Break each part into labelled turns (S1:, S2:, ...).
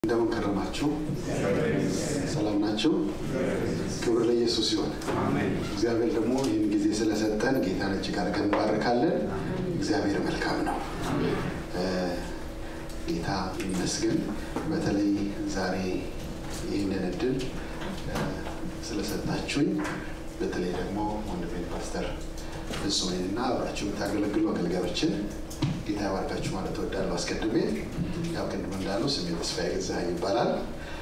S1: እንደምን ከረማችሁ? ሰላም ናችሁ? ክብር ለኢየሱስ ይሆን። እግዚአብሔር ደግሞ ይህን ጊዜ ስለሰጠን ጌታን እጅግ አድርገን እንባርካለን። እግዚአብሔር መልካም ነው። ጌታ ይመስገን። በተለይ ዛሬ ይህንን እድል ስለሰጣችሁኝ፣ በተለይ ደግሞ ወንድሜን ፓስተር ፍጹሜንና አብራችሁ የምታገለግሉ አገልጋዮችን ጌታ ያባርካችሁ ማለት እወዳለሁ። አስቀድሜ ያው ቅድም እንዳለው ስሜ ተስፋዬ ገዛኸኝ ይባላል።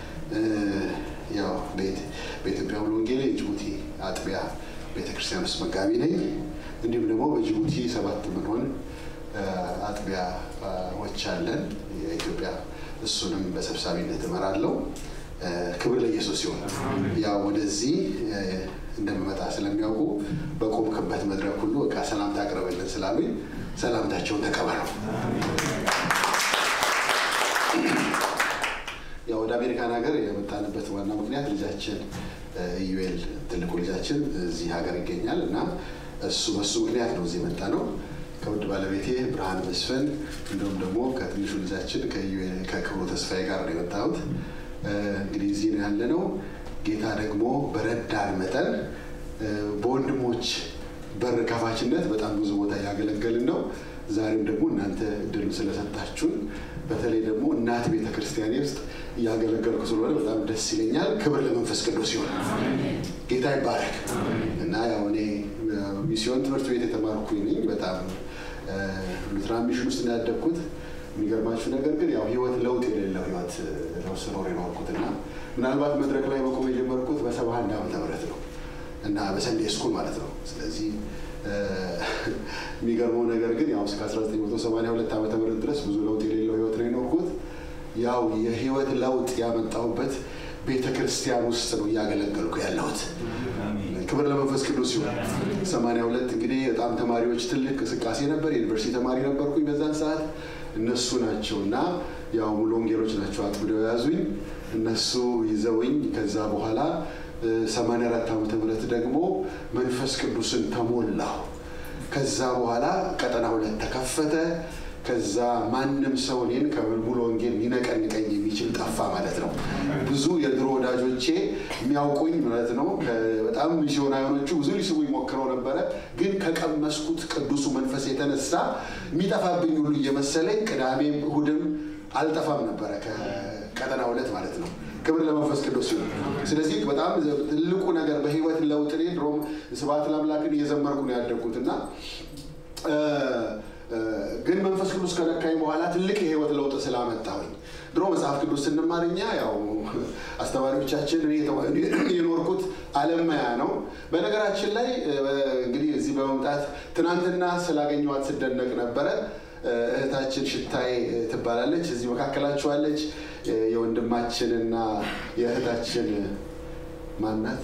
S1: ያው በኢትዮጵያ ሙሉ ወንጌል የጅቡቲ አጥቢያ ቤተክርስቲያን ውስጥ መጋቢ ነኝ። እንዲሁም ደግሞ በጅቡቲ ሰባት ምንሆን አጥቢያዎች አለን የኢትዮጵያ እሱንም በሰብሳቢነት እመራለሁ። ክብር ለኢየሱስ ሲሆን ያው ወደዚህ እንደምመጣ ስለሚያውቁ በቆምክበት መድረክ ሁሉ በቃ ሰላምታ አቅርበልን ስላሉኝ ሰላምታቸውን ተቀበሉ። ያው ወደ አሜሪካን ሀገር የመጣንበት ዋና ምክንያት ልጃችን ኢዩኤል ትልቁ ልጃችን እዚህ ሀገር ይገኛል እና እሱ በሱ ምክንያት ነው እዚህ የመጣ ነው። ከውድ ባለቤቴ ብርሃን መስፍን እንዲሁም ደግሞ ከትንሹ ልጃችን ከክብሩ ተስፋዬ ጋር ነው የመጣሁት። እንግዲህ እዚህ ነው ያለ ነው። ጌታ ደግሞ በረዳን መጠን በወንድሞች በር ከፋችነት በጣም ብዙ ቦታ እያገለገልን ነው። ዛሬም ደግሞ እናንተ እድሉ ስለሰጣችሁን በተለይ ደግሞ እናት ቤተ ክርስቲያኔ ውስጥ እያገለገልኩ ስለሆነ በጣም ደስ ይለኛል። ክብር ለመንፈስ ቅዱስ ሲሆን ጌታ ይባረክ እና ያው እኔ ሚስዮን ትምህርት ቤት የተማርኩኝ ነኝ። በጣም ሉትራን ሚሽን ውስጥ ነው ያደግኩት። የሚገርማችሁ ነገር ግን ያው ህይወት ለውጥ የሌለው ህይወት ነው ስኖር የኖርኩት እና ምናልባት መድረክ ላይ መቆም የጀመርኩት በሰባ አንድ ዓመተ ምህረት ነው እና በሰንዴ ስኩል ማለት ነው። ስለዚህ የሚገርመው ነገር ግን ያው እስከ 1982 ዓመተ ምህረት ድረስ ብዙ ለውጥ የሌለው ህይወት ነው የኖርኩት። ያው የህይወት ለውጥ ያመጣሁበት ቤተ ክርስቲያን ውስጥ ነው እያገለገልኩ ያለሁት። ክብር ለመንፈስ ቅዱስ ሲሆን 82 እንግዲህ በጣም ተማሪዎች ትልቅ እንቅስቃሴ ነበር። የዩኒቨርሲቲ ተማሪ ነበርኩኝ በዛን ሰዓት። እነሱ ናቸው እና ያው ሙሉ ወንጌሎች ናቸው አጥብደው የያዙኝ። እነሱ ይዘውኝ ከዛ በኋላ 84 ዓመተ ምህረት ደግሞ መንፈስ ቅዱስን ተሞላሁ። ከዛ በኋላ ቀጠና ሁለት ተከፈተ። ከዛ ማንም ሰው እኔን ከሙሉ ወንጌል ሊነቀንቀኝ የሚችል ጠፋ ማለት ነው። ብዙ የድሮ ወዳጆቼ የሚያውቁኝ ማለት ነው። በጣም ሚስዮናውያኖቹ ብዙ ሊስቡኝ ሞክረው ነበረ። ግን ከቀመስኩት ቅዱሱ መንፈስ የተነሳ የሚጠፋብኝ ሁሉ እየመሰለኝ ቅዳሜም እሁድም አልጠፋም ነበረ ከቀጠና ሁለት ማለት ነው። ክብር ለመንፈስ ቅዱስ ሲሆን፣ ስለዚህ በጣም ትልቁ ነገር በህይወት ለውጥ እኔ ድሮም ስብሐት ለአምላክን እየዘመርኩ ነው ያደግኩት እና ግን መንፈስ ቅዱስ ከነካኝ በኋላ ትልቅ የህይወት ለውጥ ስላመጣሁኝ ድሮ መጽሐፍ ቅዱስ ስንማር እኛ ያው አስተማሪዎቻችን እኔ የኖርኩት አለማያ ነው። በነገራችን ላይ እንግዲህ እዚህ በመምጣት ትናንትና ስላገኘኋት ስደነቅ ነበረ። እህታችን ሽታይ ትባላለች። እዚህ መካከላችኋለች። የወንድማችንና የእህታችን ማናት?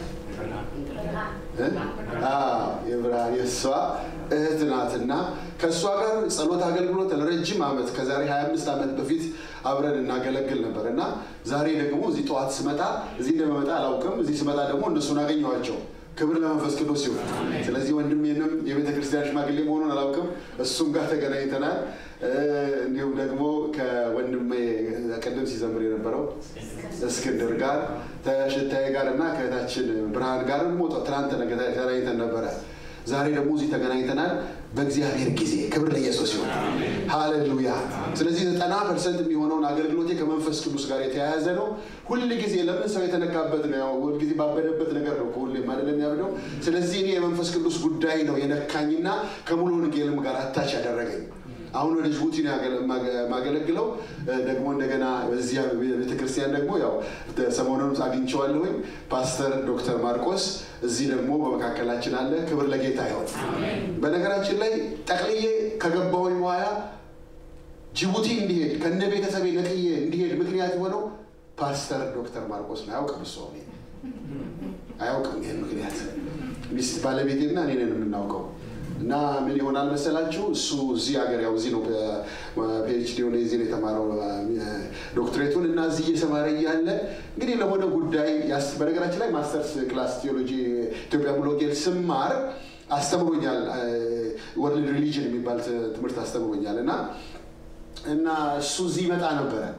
S1: የብርሃን የእሷ እህት ናትና ከእሷ ጋር ጸሎት አገልግሎት ለረጅም ዓመት ከዛሬ 25 ዓመት በፊት አብረን እናገለግል ነበር እና ዛሬ ደግሞ እዚህ ጠዋት ስመጣ እዚህ እንደመመጣ አላውቅም። እዚህ ስመጣ ደግሞ እነሱን አገኘኋቸው። ክብር ለመንፈስ ቅዱስ ሲሆን፣ ስለዚህ ወንድሜንም የቤተ ክርስቲያን ሽማግሌ መሆኑን አላውቅም። እሱም ጋር ተገናኝተናል። እንዲሁም ደግሞ ከወንድሜ ቅድም ሲዘምር የነበረው እስክንድር ጋር ተሽታዬ ጋር እና ከእህታችን ብርሃን ጋር ሞጦ ትናንት ተገናኝተን ነበረ። ዛሬ ደግሞ እዚህ ተገናኝተናል በእግዚአብሔር ጊዜ። ክብር ለኢየሱስ ሲሆን ሃሌሉያ። ስለዚህ ዘጠና ፐርሰንት የሚሆነውን አገልግሎቴ ከመንፈስ ቅዱስ ጋር የተያያዘ ነው። ሁል ጊዜ ለምን ሰው የተነካበት ነው፣ ሁል ጊዜ ባበደበት ነገር ነው ሁሌም አይደለም የሚያብደው። ስለዚህ እኔ የመንፈስ ቅዱስ ጉዳይ ነው የነካኝና ከሙሉ ወንጌልም ጋር አታች ያደረገኝ። አሁን ወደ ጅቡቲ ነው የማገለግለው። ደግሞ እንደገና በዚህ ቤተክርስቲያን ደግሞ ያው ሰሞኑን አግኝቼዋለሁኝ ፓስተር ዶክተር ማርቆስ እዚህ ደግሞ በመካከላችን አለ። ክብር ለጌታ ይሆን። በነገራችን ላይ ጠቅልዬ ከገባሁኝ በኋላ ጅቡቲ እንዲሄድ ከነ ቤተሰቤ ነቅዬ እንዲሄድ ምክንያት የሆነው ፓስተር ዶክተር ማርቆስ ነው። አያውቅም እሱ አያውቅም ይህን ምክንያት ሚስት ባለቤቴና እኔ ነን የምናውቀው እና ምን ይሆናል መሰላችሁ? እሱ እዚህ ሀገር ያው እዚህ ነው ፒኤችዲ ሆነ እዚህ ነው የተማረው ዶክትሬቱን እና እዚህ እየሰማረ እያለ እንግዲህ ለሆነ ጉዳይ በነገራችን ላይ ማስተርስ ክላስ ቴዎሎጂ ኢትዮጵያ ሙሉ ወንጌል ስማር አስተምሮኛል። ወርልድ ሪሊጅን የሚባል ትምህርት አስተምሮኛል እና እና እሱ እዚህ ይመጣ ነበረ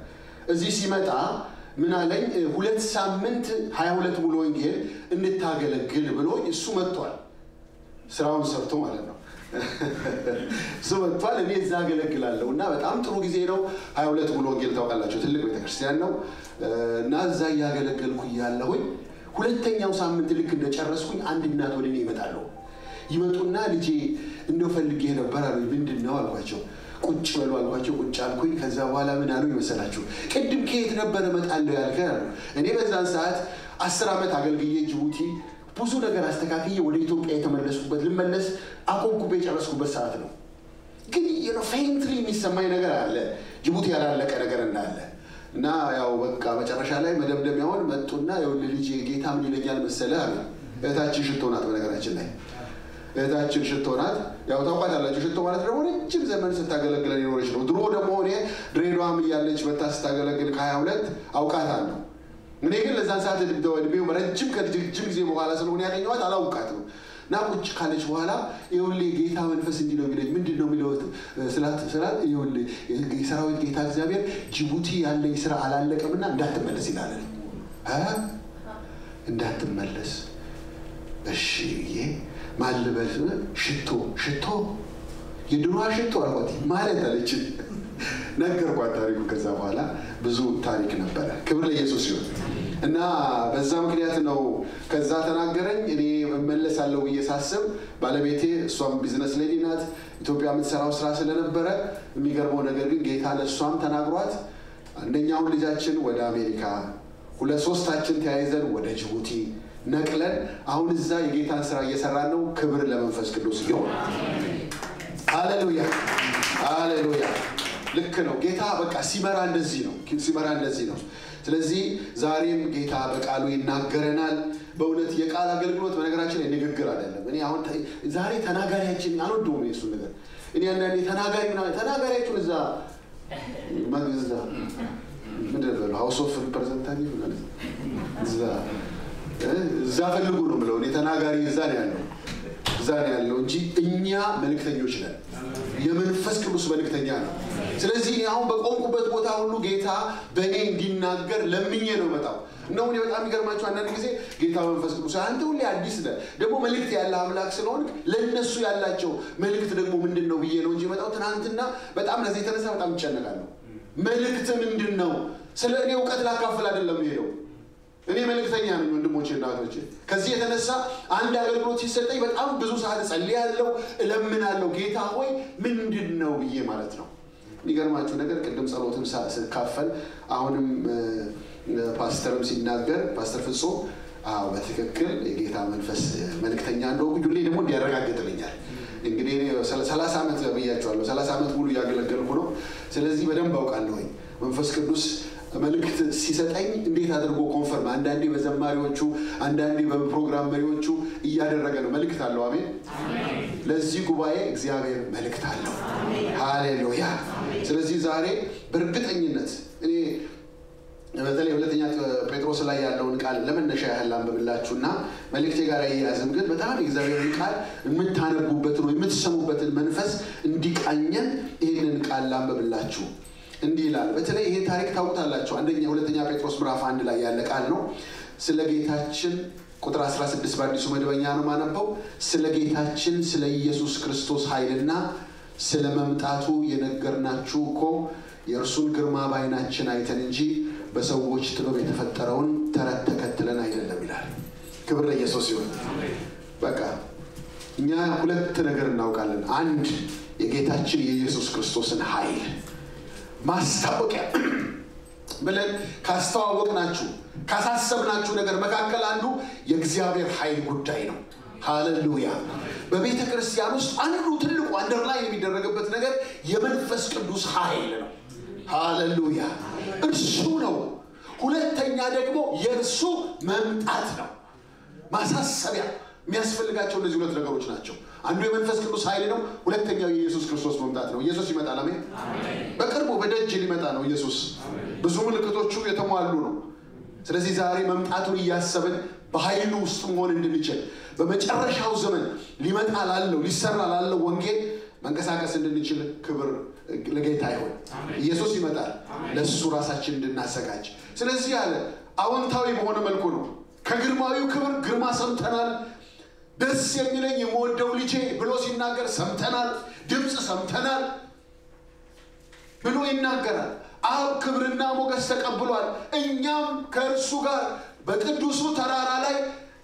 S1: እዚህ ሲመጣ ምን አለኝ? ሁለት ሳምንት ሀያ ሁለት ሙሉ ወንጌል እንታገለግል ብሎ እሱ መጥቷል። ስራውን ሰርቶ ማለት ነው። እሱ መጥቷል። እኔ እዛ አገለግላለሁ እና በጣም ጥሩ ጊዜ ነው። ሀያ ሁለት ሙሉ ወንጌል ታውቃላቸው፣ ትልቅ ቤተክርስቲያን ነው እና እዛ እያገለገልኩ እያለሁኝ ሁለተኛው ሳምንት ልክ እንደጨረስኩኝ አንድ እናት ወደ እኔ ይመጣሉ። ይመጡና ልጄ እንደው ፈልጌ ነበር አሉኝ። ምንድን ነው አልኳቸው። ቁጭ በሉ አልኳቸው። ቁጭ አልኩኝ። ከዛ በኋላ ምን አሉ ይመሰላችሁ? ቅድም ከየት ነበረ እመጣለሁ ያልከ? እኔ በዛን ሰዓት አስር ዓመት አገልግዬ ጅቡቲ ብዙ ነገር አስተካክዬ ወደ ኢትዮጵያ የተመለስኩበት ልመለስ አቆምኩበት የጨረስኩበት ሰዓት ነው። ግን ፌንትሊ የሚሰማኝ ነገር አለ ጅቡቲ ያላለቀ ነገር እንዳለ እና ያው በቃ መጨረሻ ላይ መደምደሚያውን መጡና ይኸውልህ ልጄ ጌታ ምን ይለኛል መሰለህ አለ። እህታችን ሽቶ ናት በነገራችን ላይ እህታችን ሽቶ ናት። ያው ታውቋታላችሁ። ሽቶ ማለት ደግሞ ረጅም ዘመን ስታገለግለን የኖረች ነው። ድሮ ደግሞ እኔ ድሬዳዋም እያለች መታ ስታገለግል ከሀያ ሁለት አውቃታለሁ። እኔ ግን ለዛን ሰዓት እድሜው ረጅም ከረጅም ጊዜ በኋላ ስለሆነ ያገኘኋት አላውቃትም። እና ቁጭ ካለች በኋላ ይኸውልህ ጌታ መንፈስ እንዲህ ነው የሚለኝ። ምንድን ነው የሚለው ስላት ስላት ይኸውልህ የሰራዊት ጌታ እግዚአብሔር ጅቡቲ ያለኝ ስራ አላለቀምና እንዳትመለስ ይላል። እንዳትመለስ እሺ ይሄ ማልበል ሽቶ ሽቶ የድሮዋ ሽቶ አልኳት ማለት አለች። ነገርኳት ታሪኩ። ከዛ በኋላ ብዙ ታሪክ ነበረ። ክብር ለኢየሱስ ሲሆን እና በዛ ምክንያት ነው ከዛ ተናገረኝ። እኔ እመለሳለሁ ብዬ ሳስብ ባለቤቴ እሷም ቢዝነስ ሌዲ ናት። ኢትዮጵያ የምትሰራው ስራ ስለነበረ የሚገርመው ነገር ግን ጌታ ለእሷም ተናግሯት አንደኛውን ልጃችን ወደ አሜሪካ ሁለት ሶስታችን ተያይዘን ወደ ጅቡቲ ነቅለን አሁን እዛ የጌታን ስራ እየሰራን ነው። ክብር ለመንፈስ ቅዱስ ይሁን። ሃሌሉያ ሃሌሉያ። ልክ ነው። ጌታ በቃ ሲመራ እንደዚህ ነው። ሲመራ እንደዚህ ነው። ስለዚህ ዛሬም ጌታ በቃሉ ይናገረናል። በእውነት የቃል አገልግሎት በነገራችን ላይ ንግግር አይደለም። እኔ አሁን ዛሬ ተናጋሪያችን አልወደውም የሱ ነገር። እኔ አንዳንዴ ተናጋሪ ተናጋሪያችሁን እዛ መግዛ ምንድን ነው ሀውስ ኦፍ ሪፕሬዘንታቲቭ ማለት እዛ እዛ ፈልጉ ነው ብለው እኔ ተናጋሪ እዛ ነው ያለው እዛ ነው ያለው እንጂ እኛ መልእክተኞች ነን። የመንፈስ ቅዱስ መልእክተኛ ነው። ስለዚህ አሁን በቆምኩበት ቦታ ሁሉ ጌታ በእኔ እንዲናገር ለምኜ ነው መጣው እነው እኔ በጣም የሚገርማቸው አንዳንድ ጊዜ ጌታ መንፈስ ቅዱስ አንተ ሁሌ አዲስ ነህ፣ ደግሞ መልእክት ያለ አምላክ ስለሆንክ ለእነሱ ያላቸው መልእክት ደግሞ ምንድን ነው ብዬ ነው እንጂ መጣው። ትናንትና በጣም ለዚህ የተነሳ በጣም ይጨነቃለሁ። መልእክት ምንድን ነው? ስለ እኔ እውቀት ላካፍል አይደለም ሄደው እኔ መልእክተኛ ነኝ ወንድሞቼ እና እህቶቼ። ከዚህ የተነሳ አንድ አገልግሎት ሲሰጠኝ በጣም ብዙ ሰዓት እጸልያለሁ፣ እለምናለሁ። ጌታ ሆይ ምንድን ነው ብዬ ማለት ነው። የሚገርማችሁ ነገር ቅድም ጸሎትም ስካፈል አሁንም ፓስተርም ሲናገር ፓስተር ፍጹም አዎ በትክክል የጌታ መንፈስ መልእክተኛ እንደሆንኩ ሁሌ ደግሞ እንዲያረጋግጥልኛል። እንግዲህ ሰላሳ ዓመት ብያቸዋለሁ። ሰላሳ ዓመት ሙሉ እያገለገልኩ ነው። ስለዚህ በደንብ አውቃለሁኝ መንፈስ ቅዱስ መልእክት ሲሰጠኝ እንዴት አድርጎ ኮንፈርም፣ አንዳንዴ በዘማሪዎቹ አንዳንዴ በፕሮግራም መሪዎቹ እያደረገ ነው። መልእክት አለው። አሜን። ለዚህ ጉባኤ እግዚአብሔር መልእክት አለው። ሃሌሉያ። ስለዚህ ዛሬ በእርግጠኝነት እኔ በተለይ ሁለተኛ ጴጥሮስ ላይ ያለውን ቃል ለመነሻ ያህል አንብብላችሁና መልእክቴ ጋር አያያዝም፣ ግን በጣም የእግዚአብሔርን ቃል የምታነቡበትን ወይ የምትሰሙበትን መንፈስ እንዲቃኘን ይህንን ቃል ላንብብላችሁ። እንዲህ ይላል። በተለይ ይሄ ታሪክ ታውቁታላችሁ። አንደኛ ሁለተኛ ጴጥሮስ ምዕራፍ አንድ ላይ ያለ ቃል ነው። ስለ ጌታችን ቁጥር 16 በአዲሱ መደበኛ ነው ማነበው። ስለ ጌታችን ስለ ኢየሱስ ክርስቶስ ኃይልና ስለ መምጣቱ የነገርናችሁ እኮ የእርሱን ግርማ በዓይናችን አይተን እንጂ በሰዎች ጥበብ የተፈጠረውን ተረት ተከትለን አይደለም ይላል። ክብር ለኢየሱስ ይሁን። በቃ እኛ ሁለት ነገር እናውቃለን። አንድ የጌታችን የኢየሱስ ክርስቶስን ኃይል ማስታወቂያ ብለን ካስተዋወቅናችሁ ካሳሰብናችሁ ነገር መካከል አንዱ የእግዚአብሔር ኃይል ጉዳይ ነው። ሃሌሉያ። በቤተ ክርስቲያን ውስጥ አንዱ ትልቁ አንደርላይ የሚደረግበት ነገር የመንፈስ ቅዱስ ኃይል ነው። ሃሌሉያ። እርሱ ነው። ሁለተኛ ደግሞ የእርሱ መምጣት ነው። ማሳሰቢያ የሚያስፈልጋቸው እነዚህ ሁለት ነገሮች ናቸው። አንዱ የመንፈስ ቅዱስ ኃይል ነው። ሁለተኛው የኢየሱስ ክርስቶስ መምጣት ነው። ኢየሱስ ይመጣል። አሜን። በቅርቡ በደጅ ሊመጣ ነው ኢየሱስ። ብዙ ምልክቶቹ የተሟሉ ነው። ስለዚህ ዛሬ መምጣቱን እያሰብን በኃይሉ ውስጥ መሆን እንድንችል በመጨረሻው ዘመን ሊመጣ ላለው ሊሰራ ላለው ወንጌል መንቀሳቀስ እንድንችል ክብር ለጌታ ይሆን። ኢየሱስ ይመጣል ለእሱ ራሳችን እንድናዘጋጅ። ስለዚህ አለ አዎንታዊ በሆነ መልኩ ነው። ከግርማዊው ክብር ግርማ ሰምተናል። ደስ የሚለኝ የምወደው ልጄ ብሎ ሲናገር ሰምተናል። ድምፅ ሰምተናል ብሎ ይናገራል። አብ ክብርና ሞገስ ተቀብሏል። እኛም ከእርሱ ጋር በቅዱሱ ተራራ ላይ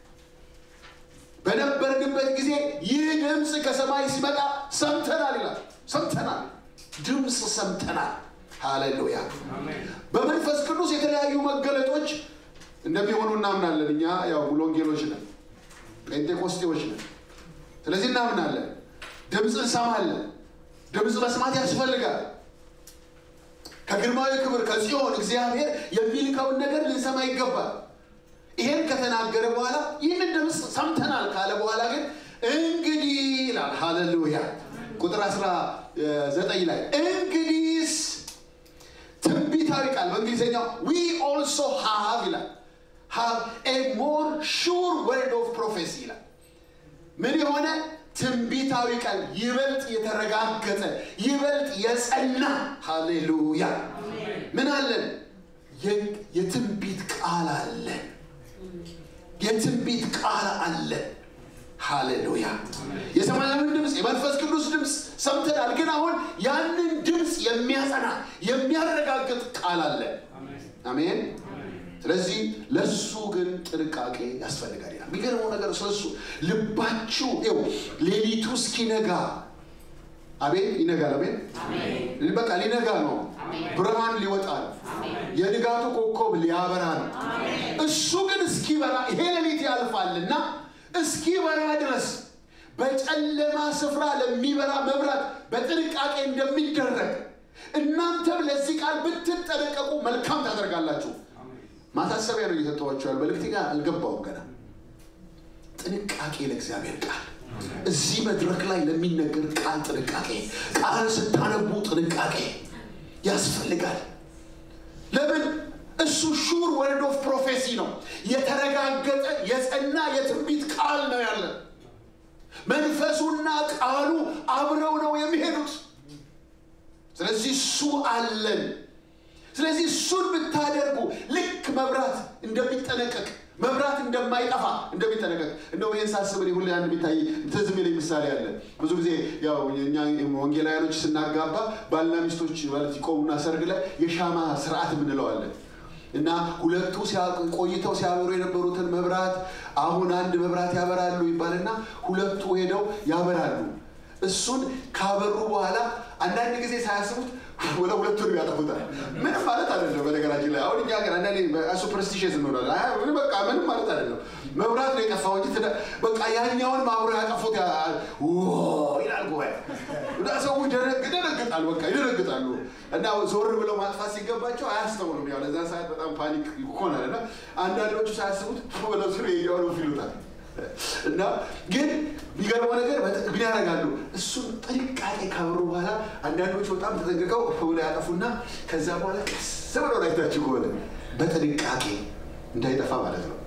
S1: በነበርንበት ጊዜ ይህ ድምፅ ከሰማይ ሲመጣ ሰምተናል ይላል። ሰምተናል፣ ድምፅ ሰምተናል። ሃሌሉያ። በመንፈስ ቅዱስ የተለያዩ መገለጦች እንደሚሆኑ እናምናለን። እኛ ያው ሙሉ ወንጌሎች ነን፣ ጴንጤቆስጤዎች ነን። ስለዚህ እናምናለን። ድምፅ እንሰማለን። ድምፅ መስማት ያስፈልጋል። ከግርማዊ ክብር ከጽዮን እግዚአብሔር የሚልከውን ነገር ልንሰማ ይገባል። ይሄን ከተናገረ በኋላ ይህንን ድምፅ ሰምተናል ካለ በኋላ ግን እንግዲህ ይላል። ሃሌሉያ ቁጥር 19 ላይ እንግዲህስ ትንቢታዊ ቃል በእንግሊዝኛው ዊ ኦልሶ ሃቭ ይላል ሃቭ ኤ ሞር ሹር ወርድ ኦፍ ፕሮፌሲ ይላል። ምን የሆነ ትንቢታዊ ቃል ይበልጥ የተረጋገጠ ይበልጥ የጸና ሃሌሉያ ምን አለን? የትንቢት ቃል አለን። የትንቢት ቃል አለ። ሃሌሉያ የሰማያዊን ድምፅ የመንፈስ ቅዱስ ድምፅ ሰምተናል። ግን አሁን ያንን ድምፅ የሚያጸና የሚያረጋግጥ ቃል አለ። አሜን። ስለዚህ ለሱ ግን ጥንቃቄ ያስፈልጋል ይላል። የሚገርመው ነገር ስለሱ ልባችሁ ው ሌሊቱ እስኪነጋ አቤት ይነጋል። አሜን። በቃ ሊነጋ ነው። ብርሃን ሊወጣ ነው። የንጋቱ ኮከብ ሊያበራ ነው። እሱ ግን እስኪበራ ይሄ ሌሊት ያልፋልና እስኪበራ ድረስ በጨለማ ስፍራ ለሚበራ መብራት በጥንቃቄ እንደሚደረግ እናንተም ለዚህ ቃል ብትጠነቀቁ መልካም ታደርጋላችሁ። ማሳሰቢያ ነው እየሰጠኋቸው ያሉ መልእክቴ ጋር አልገባውም ገና። ጥንቃቄ ለእግዚአብሔር ቃል እዚህ መድረክ ላይ ለሚነገር ቃል ጥንቃቄ፣ ቃል ስታነቡ ጥንቃቄ ያስፈልጋል። ለምን? እሱ ሹር ወርድ ኦፍ ፕሮፌሲ ነው። የተረጋገጠ የጸና የትንቢት ቃል ነው ያለን። መንፈሱና ቃሉ አብረው ነው የሚሄዱት። ስለዚህ እሱ አለን። ስለዚህ እሱን ብታደርጉ ልክ መብራት እንደሚጠነቀቅ መብራት እንደማይጠፋ እንደሚጠነቀቅ እንደው ይህን ሳስብ እኔ ሁሌ አንድ የሚታይ ትዝ የሚለኝ ምሳሌ አለ። ብዙ ጊዜ ያው እኛ ወንጌላውያኖች ስናጋባ ባልና ሚስቶች ማለት ይቆሙና ሰርግ ላይ የሻማ ስርዓት የምንለዋለን እና ሁለቱ ቆይተው ሲያበሩ የነበሩትን መብራት አሁን አንድ መብራት ያበራሉ ይባልና ሁለቱ ሄደው ያበራሉ። እሱን ካበሩ በኋላ አንዳንድ ጊዜ ሳያስቡት ወደ ሁለቱንም ያጠፉታል። ምንም ማለት አይደለም። በነገራችን ላይ አሁን እኛ ግን አንዳንዴ ሱፐርስቲሽስ እንሆናለን። በቃ ምንም ማለት አይደለም። መብራት ነው የጠፋው እንጂ በቃ ያኛውን አብረው ያጠፉት ይላል ጉባኤ። ሰው ይደነግጣል፣ በቃ ይደነግጣሉ። እና ዞር ብለው ማጥፋት ሲገባቸው አያስተውሉም። ያው ለዛ ሰዓት በጣም ፓኒክ ይሆናል እና አንዳንዶቹ ሳያስቡት ብለው ስር የያሉ ይሉታል። እና ግን የሚገርመው ነገር ምን ያደርጋሉ? እሱን ጥንቃቄ ካበሩ በኋላ አንዳንዶቹ በጣም ተጠንቅቀው ብለው ያጠፉና ከዛ በኋላ ቀስ ብለው ላይታችሁ ከሆነ በጥንቃቄ እንዳይጠፋ ማለት ነው።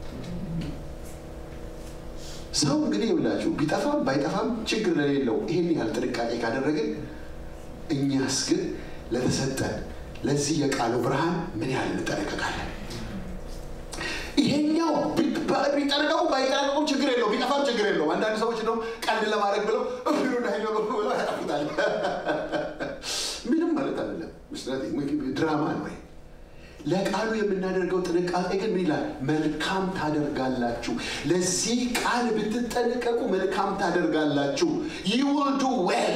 S1: ሰው እንግዲህ ይውላችሁ ቢጠፋም ባይጠፋም ችግር ለሌለው ይሄን ያህል ጥንቃቄ ካደረግን እኛስ ግን ለተሰጠን ለዚህ የቃሉ ብርሃን ምን ያህል እንጠነቀቃለን? ይሄኛው ቢጠነቀቁ ባይጠነቀቁም ችግር የለው፣ ቢጠፋም ችግር የለው። አንዳንድ ሰዎች እንደውም ቀልድ ለማድረግ ብለው እብሉ እንዳይኖሩ ብለው ያጠፉታል። ምንም ማለት አይደለም፣ ድራማ ነው። ለቃሉ የምናደርገው ጥንቃቄ ግን ምን ይላል? መልካም ታደርጋላችሁ። ለዚህ ቃል ብትጠነቀቁ መልካም ታደርጋላችሁ። ይውልዱ ዌል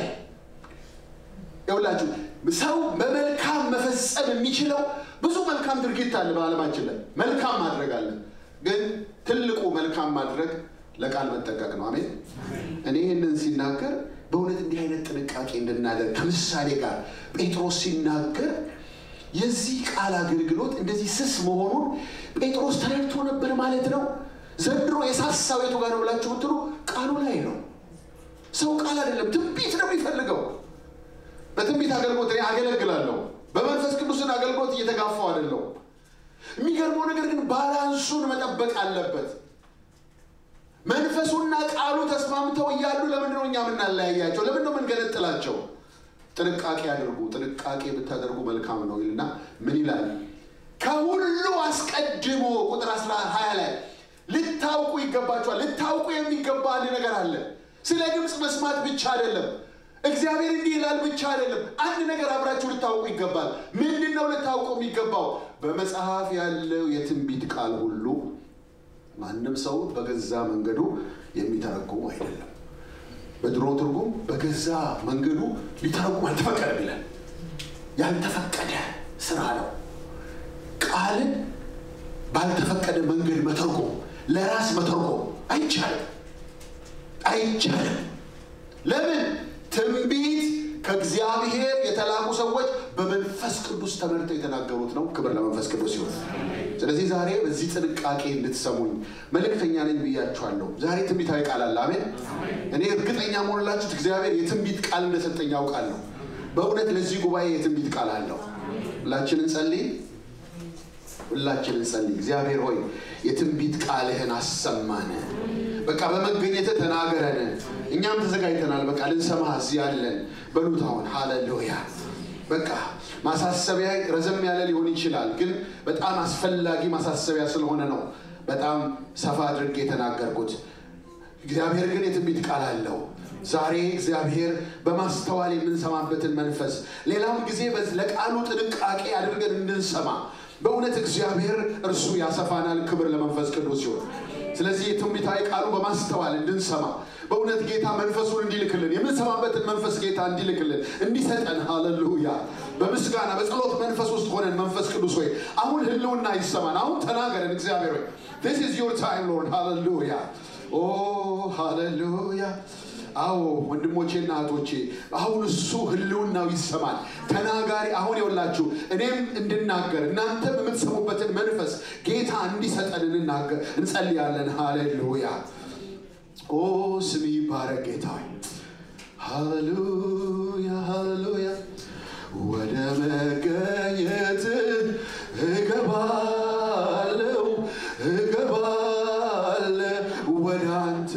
S1: ይውላችሁ ሰው በመልካም መፈጸም የሚችለው ብዙ መልካም ድርጊት አለ በዓለማችን ላይ መልካም ማድረግ አለ። ግን ትልቁ መልካም ማድረግ ለቃል መጠንቀቅ ነው። አሜን። እኔ ይህንን ሲናገር በእውነት እንዲህ አይነት ጥንቃቄ እንድናደርግ ከምሳሌ ጋር ጴጥሮስ ሲናገር የዚህ ቃል አገልግሎት እንደዚህ ስስ መሆኑን ጴጥሮስ ተረድቶ ነበር ማለት ነው። ዘንድሮ የሳሳው የቱ ጋር ነው ብላችሁ ብትሉ ቃሉ ላይ ነው። ሰው ቃል አይደለም ትንቢት ነው የሚፈልገው። በትንቢት አገልግሎት እኔ አገለግላለሁ። በመንፈስ ቅዱስን አገልግሎት እየተጋፋው አይደለው። የሚገርመው ነገር ግን ባላንሱን መጠበቅ አለበት። መንፈሱና ቃሉ ተስማምተው እያሉ ለምንድነው እኛ የምናለያያቸው? ለምንድነው የምንገነጥላቸው? ጥንቃቄ አድርጉ፣ ጥንቃቄ ብታደርጉ መልካም ነው ይልና ምን ይላል? ከሁሉ አስቀድሞ ቁጥር 20 ላይ ልታውቁ ይገባችኋል። ልታውቁ የሚገባ አንድ ነገር አለ። ስለ ድምፅ መስማት ብቻ አይደለም። እግዚአብሔር እንዲህ ይላል ብቻ አይደለም። አንድ ነገር አብራችሁ ልታውቁ ይገባል። ምንድን ነው ልታውቁ የሚገባው? በመጽሐፍ ያለው የትንቢት ቃል ሁሉ ማንም ሰው በገዛ መንገዱ የሚተረጉሙ አይደለም። በድሮ ትርጉም በገዛ መንገዱ ሊተረጉም አልተፈቀደም ይላል። ያልተፈቀደ ስራ ነው። ቃልን ባልተፈቀደ መንገድ መተርጎም፣ ለራስ መተርጎም አይቻልም፣ አይቻልም። ለምን? ትንቢት ከእግዚአብሔር የተላኩ ሰዎች በመንፈስ ቅዱስ ተመርተው የተናገሩት ነው። ክብር ለመንፈስ ቅዱስ ይሁን። ስለዚህ ዛሬ በዚህ ጥንቃቄ እንድትሰሙኝ መልእክተኛ ነኝ ብያችኋለሁ። ዛሬ ትንቢታዊ ቃል አለ። አሜን። እኔ እርግጠኛ መሆንላችሁት እግዚአብሔር የትንቢት ቃል እንደሰጠኝ ያውቃለሁ። በእውነት ለዚህ ጉባኤ የትንቢት ቃል አለው። ሁላችን እንጸልይ። ሁላችን እንጸልይ። እግዚአብሔር ሆይ የትንቢት ቃልህን አሰማን። በቃ በመገኘት ተናገረን። እኛም ተዘጋጅተናል። በቃ ልንሰማ እዚህ ያለን በሉት። አሁን ሃሌሉያ። በቃ ማሳሰቢያ ረዘም ያለ ሊሆን ይችላል፣ ግን በጣም አስፈላጊ ማሳሰቢያ ስለሆነ ነው በጣም ሰፋ አድርጌ የተናገርኩት። እግዚአብሔር ግን የትንቢት ቃል አለው። ዛሬ እግዚአብሔር በማስተዋል የምንሰማበትን መንፈስ ሌላም ጊዜ ለቃሉ ጥንቃቄ አድርገን እንድንሰማ በእውነት እግዚአብሔር እርሱ ያሰፋናል። ክብር ለመንፈስ ቅዱስ ሲሆን ስለዚህ የትንቢታዊ ቃሉ በማስተዋል እንድንሰማ በእውነት ጌታ መንፈሱን እንዲልክልን የምንሰማበትን መንፈስ ጌታ እንዲልክልን እንዲሰጠን፣ ሃሌሉያ በምስጋና በጸሎት መንፈስ ውስጥ ሆነን መንፈስ ቅዱስ ሆይ አሁን ህልውና ይሰማን። አሁን ተናገረን እግዚአብሔር ሆይ this is your time lord ሃሌሉያ ኦ ሃሌሉያ አዎ ወንድሞቼና እህቶቼ አሁን እሱ ህልውናው ይሰማል። ተናጋሪ አሁን የወላችሁ እኔም እንድናገር እናንተም የምትሰሙበትን መንፈስ ጌታ እንዲሰጠን እንናገር እንጸልያለን። ሃሌሉያ ኦ ስም ይባረክ ጌታ ሃሌሉያ ሃሌሉያ ወደ መገኘት እገባለው እገባለ ወደ አንተ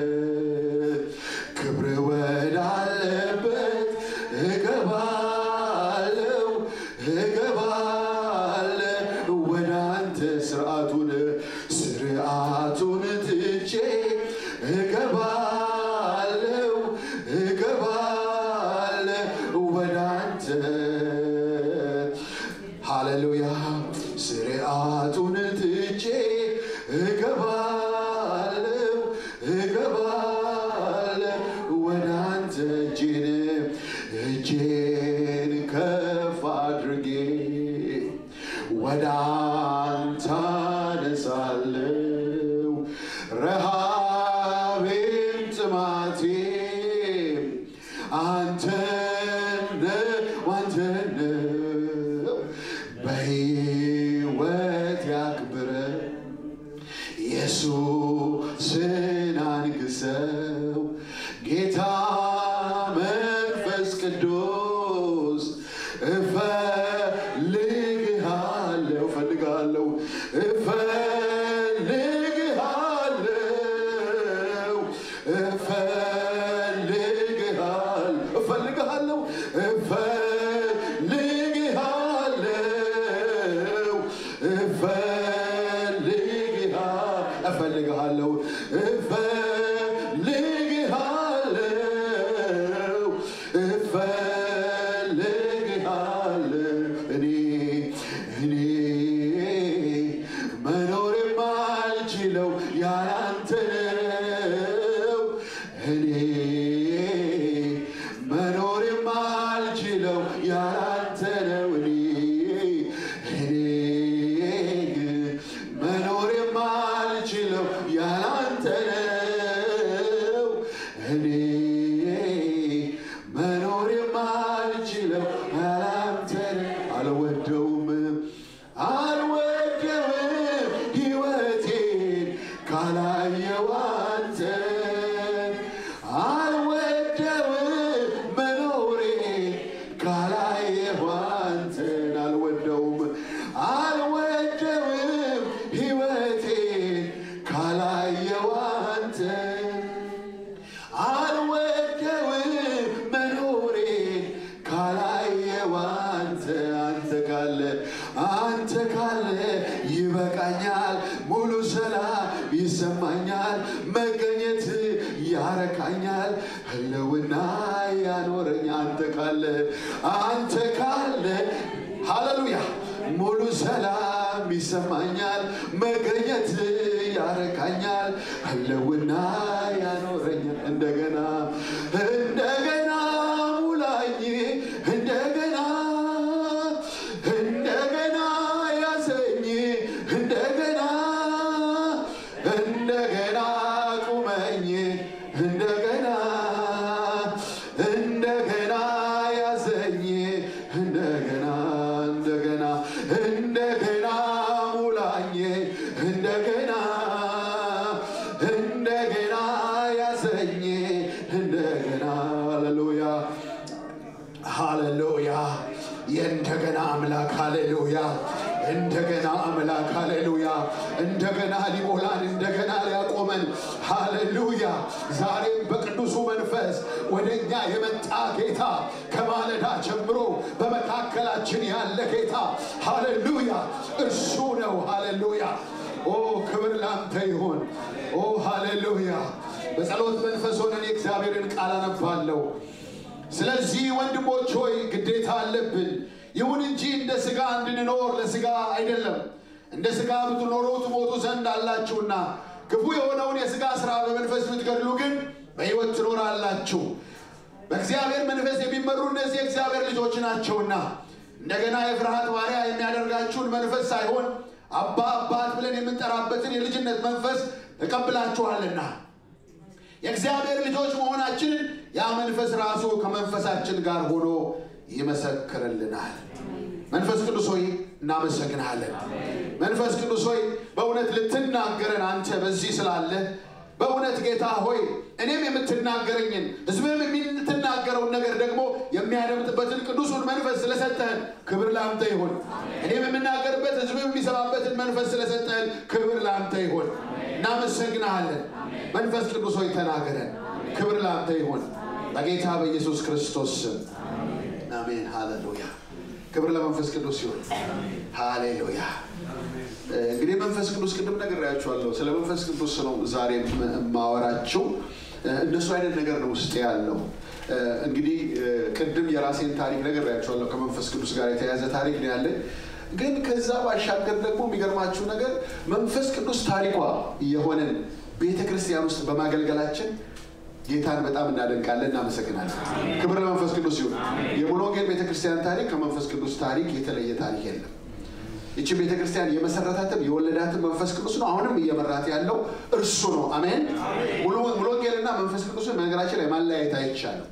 S1: ክብር ወዳለበት እገባለው እገባለ ወደ አንተ ስርዓቱን ስርዓቱን ትቼ እገባለው እገባለ ወደ አንተ ሃሌሉያ ስርዓቱን ትቼ እገባለው እገባለ ወደ አንተ እጄን እጄን ከፍ አድርጌ ወደ አንተ አነሳለው ረሃቤም ጥማቴም አንተነ ዋንተነ በሕይወት ያክብረ ኢየሱስን አንግሰው ጌታ መንፈስ ቅዱስ እፈልግሃለሁ እፈልግሃለሁ እፈልግሃለሁ እፈልግሃለሁ እፈልግሃለሁ እፈልግሃለሁ እፈልግሃለሁ እፈልግሃለሁ እኔ እኔ መኖር የማልችለው ያላንተ ነው። እኔ መኖር የማልችለው ያላንተ ነው። እኔ እኔ መኖር የማልችለው ያላንተ ነው። ይበቃኛል፣ ሙሉ ሰላም ይሰማኛል፣ መገኘት ያረካኛል፣ ህልውና ያኖረኝ አንተ ካለ አንተ ካለ ሃሌሉያ ሙሉ ሰላም ይሰማኛል፣ መገኘት ያረካኛል፣ ህልውና ያኖረኛል። እንደገና እንደገና ሙላኝ እንደገና እንደገና ያዘኝ እንደገና እንደገና ቁመኝ እንደገና እንደገና ያዘኝ እንደገና እንደገና እንደገና ሙላኝ እንደገና እንደገና ያዘኝ እንደገና ሃሌሉያ ሃሌሉያ የእንደገና አምላክ ሃሌሉያ እንደገና አምላክ ሃሌሉያ እንደገና ሊሞላን እንደገና ሊያቆመን ሃሌሉያ ዛሬም በቅዱሱ መንፈስ ወደ እኛ የመጣ ጌታ ከማለዳ ጀምሮ በመካከላችን ያለ ጌታ ሃሌሉያ እርሱ ነው ሃሌሉያ ኦ ክብር ላንተ ይሁን ኦ ሃሌሉያ በጸሎት መንፈስ ሆነን የእግዚአብሔርን ቃል አነባለሁ ስለዚህ ወንድሞች ሆይ ግዴታ አለብን። ይሁን እንጂ እንደ ሥጋ እንድንኖር ለሥጋ አይደለም። እንደ ሥጋ ብትኖሩ ትሞቱ ዘንድ አላችሁና፣ ክፉ የሆነውን የሥጋ ሥራ በመንፈስ ብትገድሉ ግን በሕይወት ትኖራላችሁ። በእግዚአብሔር መንፈስ የሚመሩ እነዚህ የእግዚአብሔር ልጆች ናቸውና እንደገና የፍርሃት ባሪያ የሚያደርጋችሁን መንፈስ ሳይሆን አባ አባት ብለን የምንጠራበትን የልጅነት መንፈስ ተቀብላችኋልና የእግዚአብሔር ልጆች መሆናችንን ያ መንፈስ ራሱ ከመንፈሳችን ጋር ሆኖ ይመሰክርልናል። መንፈስ ቅዱስ ሆይ እናመሰግናለን። መንፈስ ቅዱስ ሆይ በእውነት ልትናገረን አንተ በዚህ ስላለህ በእውነት ጌታ ሆይ እኔም የምትናገረኝን ሕዝብም የምትናገረውን ነገር ደግሞ የሚያደምጥበትን ቅዱሱን መንፈስ ስለሰጠህን ክብር ለአንተ ይሁን። እኔም የምናገርበት ሕዝብም የሚሰማበትን መንፈስ ስለሰጠህን ክብር ለአንተ ይሁን። እናመሰግናለን። መንፈስ ቅዱስ ሆይ ተናገረን። ክብር ለአንተ ይሁን በጌታ በኢየሱስ ክርስቶስ ስም አሜን። ሃሌሉያ። ክብር ለመንፈስ ቅዱስ ይሁን። ሃሌሉያ። እንግዲህ መንፈስ ቅዱስ ቅድም ነግሬያችኋለሁ። ስለ መንፈስ ቅዱስ ነው ዛሬ የማወራችሁ። እንደሱ አይነት ነገር ነው ውስጥ ያለው። እንግዲህ ቅድም የራሴን ታሪክ ነግሬያችኋለሁ። ከመንፈስ ቅዱስ ጋር የተያያዘ ታሪክ ነው ያለኝ። ግን ከዛ ባሻገር ደግሞ የሚገርማችሁ ነገር መንፈስ ቅዱስ ታሪኳ የሆነን ቤተ ክርስቲያን ውስጥ በማገልገላችን ጌታን በጣም እናደንቃለን፣ እናመሰግናለን። ክብር ለመንፈስ ቅዱስ ይሁን። የሙሉ ወንጌል ቤተክርስቲያን ታሪክ ከመንፈስ ቅዱስ ታሪክ የተለየ ታሪክ የለም። ይቺ ቤተክርስቲያን የመሰረታትም የወለዳትም መንፈስ ቅዱስ ነው። አሁንም እየመራት ያለው እርሱ ነው። አሜን። ሙሉ ወንጌልና መንፈስ ቅዱስን በነገራችን ላይ ማለያየት አይቻልም።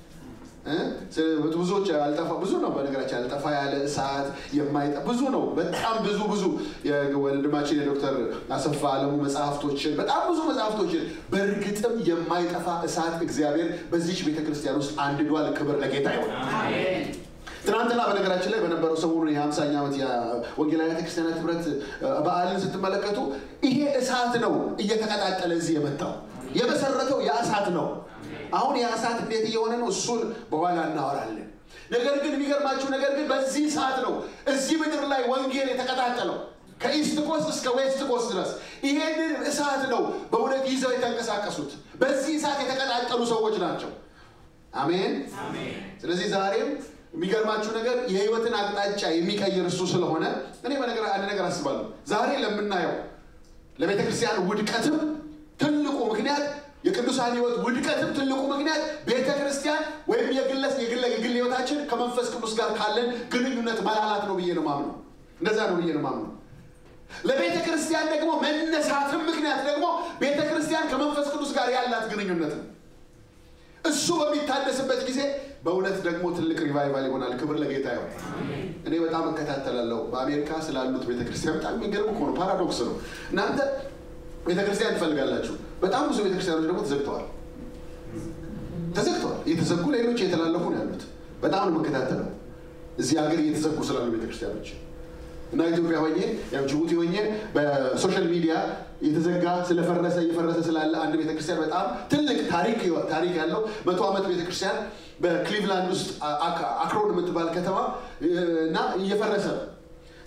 S1: ብዙዎች አልጠፋ ብዙ ነው። በነገራችን አልጠፋ ያለ እሳት የማይጠ ብዙ ነው። በጣም ብዙ ብዙ ወንድማችን የዶክተር አሰፋ አለሙ መጽሐፍቶችን በጣም ብዙ መጽሐፍቶችን በእርግጥም የማይጠፋ እሳት እግዚአብሔር በዚች ቤተክርስቲያን ውስጥ አንድዷል። ክብር ለጌታ ይሆን። ትናንትና በነገራችን ላይ በነበረው ሰሞኑን የሀምሳኛ ዓመት የወንጌላዊ ቤተክርስቲያናት ህብረት በዓልን ስትመለከቱ ይሄ እሳት ነው እየተቀጣጠለ እዚህ የመጣው የመሰረተው የእሳት ነው። አሁን የእሳት እንዴት እየሆነ ነው? እሱን በኋላ እናወራለን። ነገር ግን የሚገርማችሁ ነገር ግን በዚህ ሰዓት ነው እዚህ ምድር ላይ ወንጌል የተቀጣጠለው ከኢስት ኮስት እስከ ዌስት ኮስት ድረስ ይሄንን እሳት ነው በእውነት ይዘው የተንቀሳቀሱት። በዚህ እሳት የተቀጣጠሉ ሰዎች ናቸው። አሜን። ስለዚህ ዛሬም የሚገርማችሁ ነገር የህይወትን አቅጣጫ የሚቀይር እሱ ስለሆነ እኔ በነገር አንድ ነገር አስባለሁ። ዛሬ ለምናየው ለቤተ ክርስቲያን ውድቀትም ትልቁ ምክንያት የቅዱሳን ህይወት ውድቀትም ትልቁ ምክንያት ቤተ ክርስቲያን ወይም የግለስ የግል የግል ህይወታችን ከመንፈስ ቅዱስ ጋር ካለን ግንኙነት መላላት ነው ብዬ ነው ማምነው። እንደዛ ነው ብዬ ነው ማምነው። ለቤተ ክርስቲያን ደግሞ መነሳትም ምክንያት ደግሞ ቤተ ክርስቲያን ከመንፈስ ቅዱስ ጋር ያላት ግንኙነት ነው። እሱ በሚታደስበት ጊዜ በእውነት ደግሞ ትልቅ ሪቫይቫል ይሆናል። ክብር ለጌታ ይሆን። እኔ በጣም እከታተላለሁ በአሜሪካ ስላሉት ቤተክርስቲያን። በጣም የሚገርም እኮ ነው፣ ፓራዶክስ ነው። እናንተ ቤተክርስቲያን ትፈልጋላችሁ፣ በጣም ብዙ ቤተክርስቲያኖች ደግሞ ተዘግተዋል። ተዘግተዋል፣ እየተዘጉ ሌሎች እየተላለፉ ነው ያሉት። በጣም ነው የምከታተለው እዚህ ሀገር እየተዘጉ ስላሉ ቤተክርስቲያኖች እና ኢትዮጵያ ሆኜ ያው ጅቡቲ ሆኜ በሶሻል ሚዲያ የተዘጋ ስለፈረሰ እየፈረሰ ስላለ አንድ ቤተክርስቲያን በጣም ትልቅ ታሪክ ታሪክ ያለው መቶ ዓመት ቤተክርስቲያን በክሊቭላንድ ውስጥ አክሮን የምትባል ከተማ እና እየፈረሰ ነው።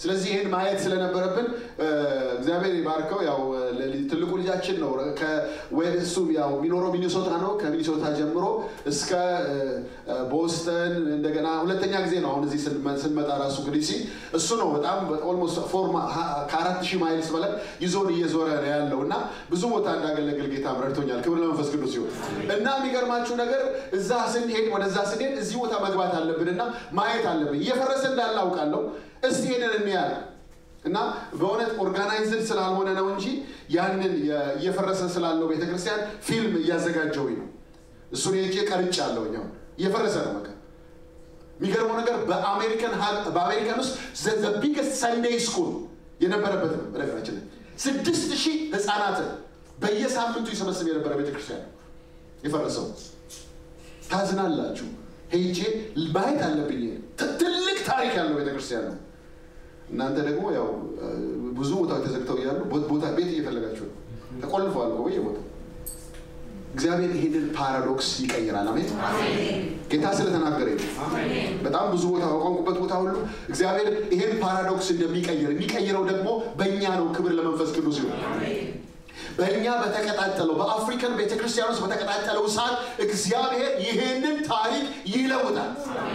S1: ስለዚህ ይህን ማየት ስለነበረብን እግዚአብሔር ይባርከው። ያው ትልቁ ልጃችን ነው። እሱ ያው የሚኖረው ሚኒሶታ ነው። ከሚኒሶታ ጀምሮ እስከ ቦስተን እንደገና ሁለተኛ ጊዜ ነው አሁን እዚህ ስንመጣ ራሱ ግዲሲ እሱ ነው በጣም ኦልሞስት ፎርማ ከአራት ሺህ ማይልስ በላይ ይዞን እየዞረ ነው ያለው እና ብዙ ቦታ እንዳገለግል ጌታ ረድቶኛል። ክብር ለመንፈስ ቅዱስ ይሁን እና የሚገርማችሁ ነገር እዛ ስንሄድ ወደዛ ስንሄድ እዚህ ቦታ መግባት አለብን እና ማየት አለብን። እየፈረሰ እንዳለ አውቃለሁ። እስቲ ሄደን እንያል እና በእውነት ኦርጋናይዝድ ስላልሆነ ነው እንጂ ያንን እየፈረሰ ስላለው ቤተክርስቲያን ፊልም እያዘጋጀውኝ ነው። እሱን ሄጄ ቀርጫለሁ። እኛው እየፈረሰ ነው በቃ የሚገርመው ነገር በአሜሪካን ውስጥ ዘ ቢገስት ሰንዴይ ስኩል የነበረበት ነው። በነገራችን ላይ ስድስት ሺህ ህፃናትን በየሳምንቱ ይሰበስብ የነበረ ቤተክርስቲያን ነው የፈረሰው። ታዝናላችሁ። ሄጄ ማየት አለብኝ። ትልቅ ታሪክ ያለው ቤተክርስቲያን ነው። እናንተ ደግሞ ያው ብዙ ቦታዎች ተዘግተው እያሉ ቦታ ቤት እየፈለጋችሁ ነው። ተቆልፈዋል በየቦታው። እግዚአብሔር ይህንን ፓራዶክስ ይቀይራል። አሜን። ጌታ ስለተናገረ በጣም ብዙ ቦታ በቋንቁበት ቦታ ሁሉ እግዚአብሔር ይህን ፓራዶክስ እንደሚቀይር የሚቀይረው ደግሞ በእኛ ነው። ክብር ለመንፈስ ቅዱስ ይሁን። በእኛ በተቀጣጠለው በአፍሪካን ቤተክርስቲያን ውስጥ በተቀጣጠለው ሰዓት እግዚአብሔር ይህንን ታሪክ ይለውጣል።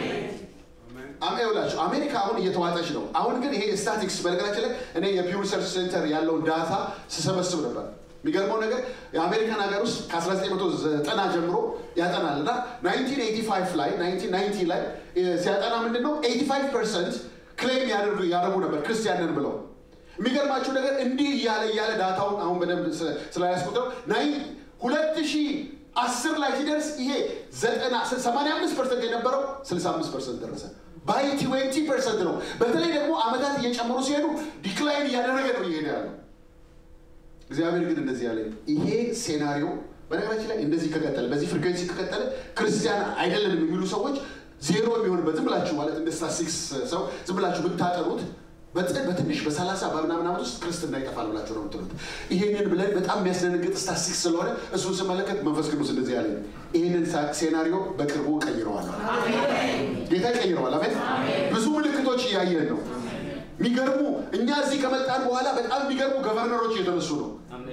S1: አሜውላችሁ አሜሪካ አሁን እየተዋጠች ነው። አሁን ግን ይሄ ስታቲክስ በነገራችን ላይ እኔ የፒው ሪሰርች ሴንተር ያለውን ዳታ ስሰበስብ ነበር። የሚገርመው ነገር የአሜሪካን ሀገር ውስጥ ከ1990 ጀምሮ ያጠናል እና 1985 ላይ 1990 ላይ ሲያጠና ምንድን ነው 85 ፐርሰንት ክሌም ያደርጉ ነበር ክርስቲያንን ብለው የሚገርማችሁ ነገር እንዲህ እያለ እያለ ዳታውን አሁን በደንብ ስላያስቆጥረው ሁለት ሺህ አስር ላይ ሲደርስ ይሄ ዘጠና ሰማንያ አምስት ፐርሰንት የነበረው ስልሳ አምስት ፐርሰንት ደረሰ። ባይ ትዌንቲ ፐርሰንት ነው። በተለይ ደግሞ አመታት እየጨመሩ ሲሄዱ ዲክላይን እያደረገ ነው እየሄደ ያለው። እግዚአብሔር ግን እንደዚህ ያለ ይሄ ሴናሪዮ በነገራችን ላይ እንደዚህ ከቀጠለ በዚህ ፍሪኩዌንሲ ከቀጠለ ክርስቲያን አይደለንም የሚሉ ሰዎች ዜሮ የሚሆንበት ዝም ብላችሁ ማለት እንደ ስታሲክስ ሰው ዝም ብላችሁ ብታጠሩት በትንሽ በሰላሳ በምናምን ዓመት ውስጥ ክርስትና ይጠፋል ብላችሁ ነው የምትሉት። ይሄንን ብለን በጣም የሚያስደነግጥ ስታስቲክስ ስለሆነ እሱን ስመለከት መንፈስ ቅዱስ እንደዚህ ያለ ይህንን ሴናሪዮ በቅርቡ ቀይረዋል። ጌታ ይቀይረዋል። አሜን። ብዙ ምልክቶች እያየን ነው። የሚገርሙ እኛ እዚህ ከመጣን በኋላ በጣም የሚገርሙ ገቨርነሮች እየተነሱ ነው።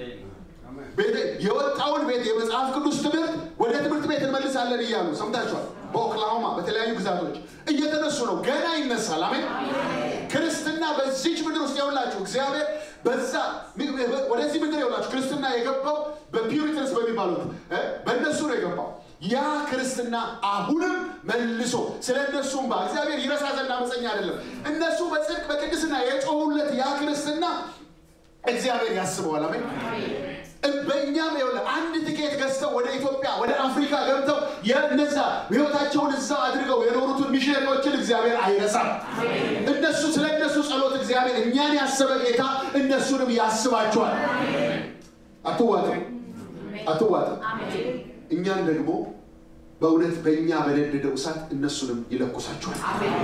S1: የወጣውን ቤት የመጽሐፍ ቅዱስ ትምህርት ወደ ትምህርት ቤት እንመልሳለን እያሉ ሰምታችኋል። በኦክላሆማ በተለያዩ ግዛቶች እየተነሱ ነው። ገና ይነሳል። አሜን። ክርስትና በዚች ምድር ውስጥ የውላችሁ እግዚአብሔር በዛ ወደዚህ ምድር የውላችሁ ክርስትና የገባው በፒሪተንስ በሚባሉት በእነሱ ነው የገባው። ያ ክርስትና አሁንም መልሶ ስለ እነሱም ባ እግዚአብሔር ይረሳ ዘንድ አመፀኛ አይደለም። እነሱ በጽድቅ በቅድስና የጮሁለት ያ ክርስትና እግዚአብሔር ያስበዋል። አሜን። በእኛም ይኸውልህ አንድ ትኬት ገዝተው ወደ ኢትዮጵያ ወደ አፍሪካ ገብተው የነዛ ህይወታቸውን እዛ አድርገው የኖሩትን ሚሽነሪዎችን እግዚአብሔር አይረሳም። እነሱ ስለ እነሱ ጸሎት እግዚአብሔር እኛን ያሰበ ጌታ እነሱንም ያስባቸዋል። አትዋጥም፣ አትዋጥም። እኛን ደግሞ በእውነት በእኛ በነደደው እሳት እነሱንም ይለኩሳቸዋል።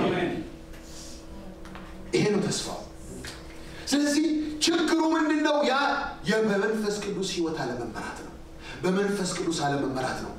S1: ይሄ ነው ተስፋው። ስለዚህ ችግሩ ምንድን ነው? ያ በመንፈስ ቅዱስ ህይወት አለመመራት ነው። በመንፈስ ቅዱስ አለመመራት ነው።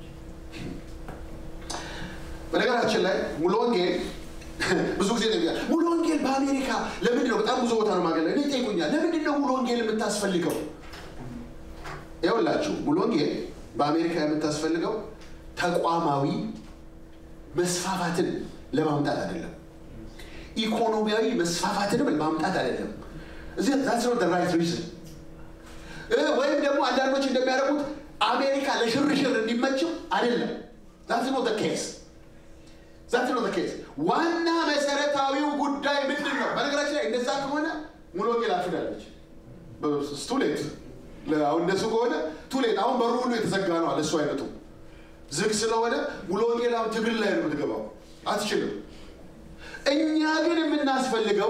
S1: በነገራችን ላይ ሙሉ ወንጌል ብዙ ጊዜ ነው ሙሉ ወንጌል በአሜሪካ ለምንድን ነው በጣም ብዙ ቦታ ነው ማገለ እኔ ይጠይቁኛል። ለምንድን ነው ሙሉ ወንጌል የምታስፈልገው? ይኸውላችሁ ሙሉ ወንጌል በአሜሪካ የምታስፈልገው ተቋማዊ መስፋፋትን ለማምጣት አይደለም። ኢኮኖሚያዊ መስፋፋትንም ለማምጣት አይደለም። እዚህ ዛትስ ኖት ራይት ሪዝን። ወይም ደግሞ አንዳንዶች እንደሚያደርጉት አሜሪካ ለሽርሽር እንዲመችው አይደለም። ዛትስ ኖት ኬስ ዛት ነው ኬስ። ዋና መሰረታዊው ጉዳይ ምንድን ነው? በነገራችን ላይ እንደዛ ከሆነ ሙሉ ወንጌል አፍዳለች። ቱሌት አሁን እንደሱ ከሆነ ቱሌት አሁን በሩ ሁሉ የተዘጋ ነው አለ እሱ አይነቱ ዝግ ስለሆነ ሙሉ ወንጌል አሁን ትግል ላይ ነው የምትገባው፣ አትችልም። እኛ ግን የምናስፈልገው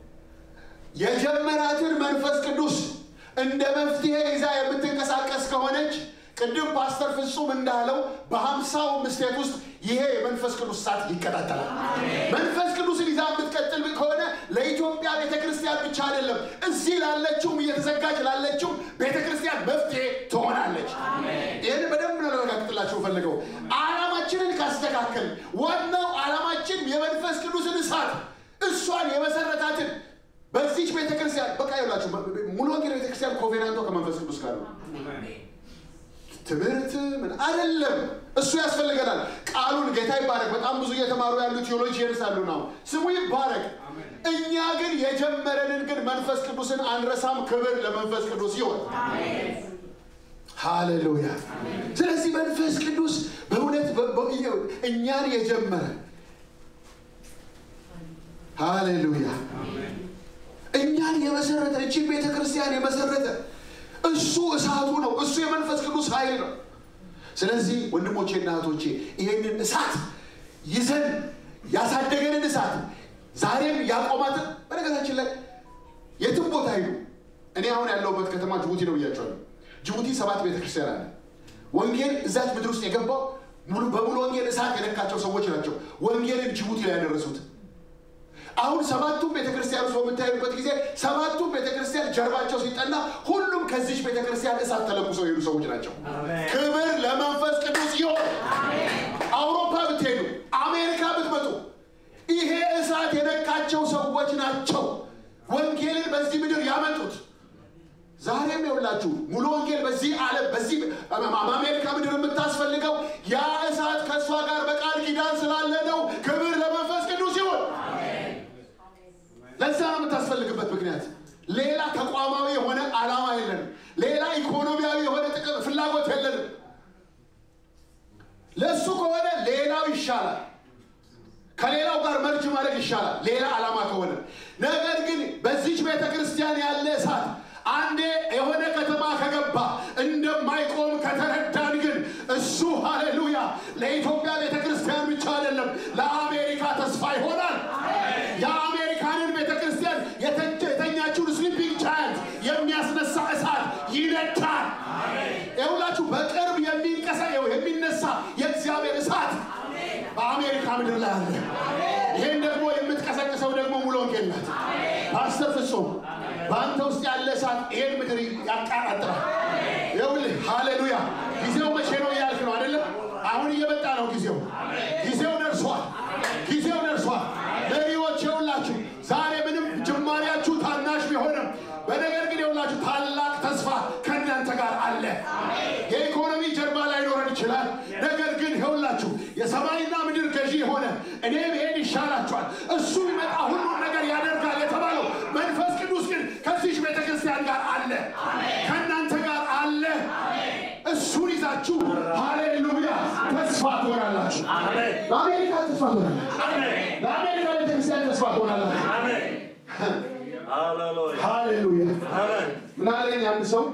S1: የጀመራትን መንፈስ ቅዱስ እንደ መፍትሄ ይዛ የምትንቀሳቀስ ከሆነች ቅድም ፓስተር ፍጹም እንዳለው በሀምሳው ምስቴት ውስጥ ይሄ የመንፈስ ቅዱስ እሳት ይቀጣጠላል። መንፈስ ቅዱስን ይዛ የምትቀጥል ከሆነ ለኢትዮጵያ ቤተ ክርስቲያን ብቻ አይደለም፣ እዚህ ላለችውም እየተዘጋጅ ላለችው ቤተ ክርስቲያን መፍትሄ ትሆናለች። ይህን በደንብ ነው ላረጋግጥላችሁ ፈልገው ዓላማችንን ካስተካከል ዋናው ዓላማችን የመንፈስ ቅዱስን እሳት እሷን የመሰረታትን በዚች ቤተክርስቲያን በቃ ይላችሁ ሙሉ ወንጌል ቤተክርስቲያን ኮቬናንቶ ከመንፈስ ቅዱስ ጋር ነው። ትምህርት ምን አይደለም፣ እሱ ያስፈልገናል። ቃሉን ጌታ ይባረክ። በጣም ብዙ እየተማሩ ያሉ ቴዎሎጂየንስ አሉ ነው፣ ስሙ ይባረክ። እኛ ግን የጀመረንን ግን መንፈስ ቅዱስን አንረሳም። ክብር ለመንፈስ ቅዱስ ይሆን። ሃሌሉያ። ስለዚህ መንፈስ ቅዱስ በእውነት እኛን የጀመረ ሃሌሉያ፣ እኛን የመሰረተ እችን ቤተ ክርስቲያን የመሰረተ እሱ እሳቱ ነው። እሱ የመንፈስ ቅዱስ ኃይል ነው። ስለዚህ ወንድሞቼና እህቶቼ ይህንን እሳት ይዘን ያሳደገንን እሳት ዛሬም ያቆማትን በነገራችን ላይ የትም ቦታ ሂዱ። እኔ አሁን ያለሁበት ከተማ ጅቡቲ ነው ብያቸዋለሁ። ጅቡቲ ሰባት ቤተክርስቲያን አለ። ወንጌል እዛች ምድር ውስጥ የገባው ሙሉ በሙሉ ወንጌል እሳት የነካቸው ሰዎች ናቸው ወንጌልን ጅቡቲ ላይ ያደረሱት። አሁን ሰባቱም ቤተክርስቲያን ውስጥ በምታዩበት ጊዜ ሰባቱም ቤተክርስቲያን ጀርባቸው ሲጠና ሁሉም ከዚች ቤተክርስቲያን እሳት ተለኩሰው የሄዱ ሰዎች ናቸው። ክብር ለመንፈስ ቅዱስ ይሆን። አውሮፓ ብትሄዱ፣ አሜሪካ ብትመጡ ይሄ እሳት የነካቸው ሰዎች ናቸው ወንጌልን በዚህ ምድር ያመጡት። ዛሬም የውላችሁ ሙሉ ወንጌል በዚህ ዓለም በዚህ አሜሪካ ምድር የምታስፈልገው ያ እሳት ከእሷ ጋር በቃል ኪዳን ስላለ ነው። ክብር ለመንፈስ ቅዱስ ይሁን። ለዛ ነው የምታስፈልግበት ምክንያት። ሌላ ተቋማዊ የሆነ ዓላማ የለንም። ሌላ ኢኮኖሚያዊ የሆነ ጥቅም ፍላጎት የለንም። ለእሱ ከሆነ ሌላው ይሻላል። ከሌላው ጋር መርጅ ማድረግ ይሻላል፣ ሌላ ዓላማ ከሆነ። ነገር ግን በዚች ቤተ ክርስቲያን ያለ እሳት አንዴ የሆነ ከተማ ከገባ እንደማይቆም ከተረዳን ግን እሱ ሃሌሉያ ለኢትዮጵያ ቤተ ክርስቲያን ብቻ አይደለም፣ ለአሜሪካ ተስፋ ይሆናል። የአሜሪካንን ቤተ ክርስቲያን የተኛችውን ስሊፒንግ ቻያንት የሚያስነሳ እሳት ይነዳል። ይሁላችሁ በቅርብ የሚንቀሳ የሚነሳ የእግዚአብሔር እሳት በአሜሪካ ምድር ላይ አለ። ይህን ደግሞ የምትቀሰቅሰው ደግሞ ሙሉ ወንጌል ናት። ፓስተር ፍጹም በአንተ ውስጥ ያለ እሳት ይሄን ምድር ያቃጣጥላል። ይኸውልህ ሃሌሉያ። ጊዜው መቼ ነው እያልክ ነው አይደለም? አሁን እየመጣ ነው ጊዜው። ጊዜው ደርሷል። ጊዜው ደርሷል። መሪዎች የውላችሁ ዛሬ ምንም ጅማሬያችሁ ታናሽ ቢሆንም በነገር ግን የውላችሁ ታላቅ ተስፋ ከእናንተ ጋር አለ። የኢኮኖሚ ጀርባ ላይኖረን ይችላል። ነገር ግን ይኸውላችሁ የሰማይና ምድር ገዢ የሆነ እኔ ብሄድ ይሻላችኋል፣ እሱ ቢመጣ ሁሉን ነገር ያደርጋል የተባለው መንፈስ ቅዱስ ግን ከዚች ቤተ ክርስቲያን ጋር አለ፣ ከእናንተ ጋር አለ። እሱን ይዛችሁ ሃሌሉያ ተስፋ ትሆናላችሁ። ለአሜሪካ ተስፋ ትሆናላችሁ። ለአሜሪካ ቤተክርስቲያን ተስፋ ትሆናላችሁ። ሃሌሉያ ምን አለኝ አንድ ሰው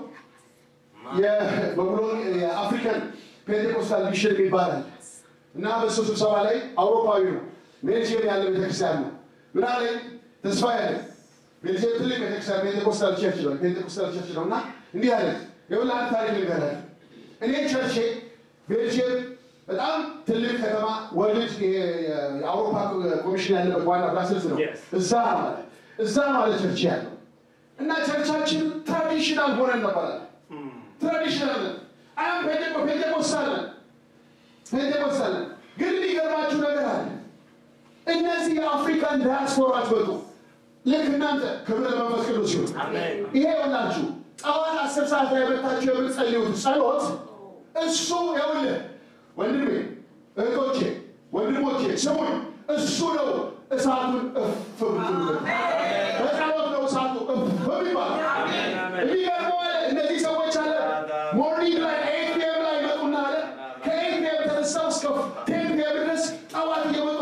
S1: በብሎ የአፍሪካን ፔንቴኮስታል ሚሽን ይባላል እና በሱ ስብሰባ ላይ አውሮፓዊ ነው ቤልጅየም ያለ ቤተክርስቲያን ነው ምን አለኝ ተስፋ ያለ ቤልጅየም ትልቅ ቤተክርስቲያን ፔንቴኮስታል ቸርች ነው ፔንቴኮስታል ቸርች ነው እና እንዲህ አለ የሁላ አንድ ታሪክ ልንገራል እኔ ቸርቼ ቤልጅየም በጣም ትልቅ ከተማ ወርልድ የአውሮፓ ኮሚሽን ያለበት ዋና ብራስልስ ነው እዛ ማለት እዛ ማለት ቸርች ያለው እና ቸርቻችን ትራዲሽናል ሆነን ነበራል ትራዲሽናል አሁን ፔንቴኮስታል ፔንቴኮስታል ግን የሚገርማችሁ ነገር አለ እነዚህ የአፍሪካን ዳያስፖራዎች መጡ ልክ እናንተ ክብር ለመንፈስ ቅዱስ ሲሆን ይሄ ይሆናችሁ ጠዋት አስር ሰዓት ላይ መታችሁ የምትጸልዩት ጸሎት እሱ ይኸውልህ ወንድሜ እህቶቼ ወንድሞቼ ስሙኝ እሱ ነው እሳቱን እፍ ብትሉበት በጸሎት ነው እሳቱ እፍ የሚባል የሚገርመው አለ እነዚህ ሰዎች አለ ሞርኒንግ ላይ ኤት ፒኤም ላይ ይመጡና አለ ከኤት ፒኤም ተነሳው እስከ ቴን ፒኤም ድረስ ጠዋት እየመጡ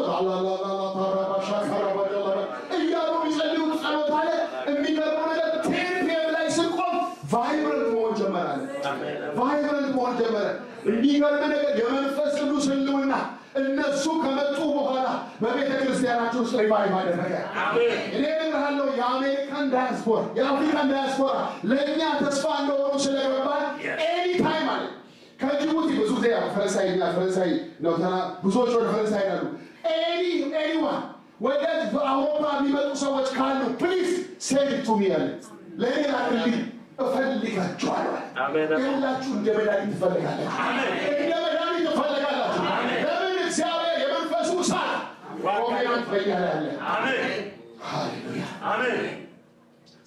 S1: እያሉ የሚጸልዩት ጸሎት አለ የሚገርመው ነገር ቴን ፒኤም ላይ ስንቆም ቫይብረንት መሆን ጀመራለ ቫይብረንት መሆን ጀመረ የሚገርም ነገር የመንፈስ ቅዱስ ህልውና እነሱ ከመጡ በኋላ በቤተ ክርስቲያናችን ውስጥ ሪቫይቭ አደረገ። እኔ እነግርሃለሁ የአሜሪካን ዳያስፖራ የአፍሪካን ዳያስፖራ ለእኛ ተስፋ እንደሆኑ ስለገባን ኤኒ ታይም አለ ከጅቡቲ ብዙ ጊዜ ፈረንሳይኛ ፈረንሳይ ነው ተና ብዙዎች ወደ ፈረንሳይ ይሄዳሉ። ኤኒ ኤኒዋን ወደ አውሮፓ የሚመጡ ሰዎች ካሉ ፕሊዝ ሴንድ ቱ ሚ ያለ ለእኔ ላክልኝ እፈልጋችኋለሁ። ሁላችሁ እንደ መድኃኒት ትፈልጋላችሁ፣ እንደ መድኃኒት ትፈልጋላችሁ። ለምን እግዚአብሔር የመንፈሱ እሳት ኮሜናት በኛ ላይ አለ። ሃሌሉያ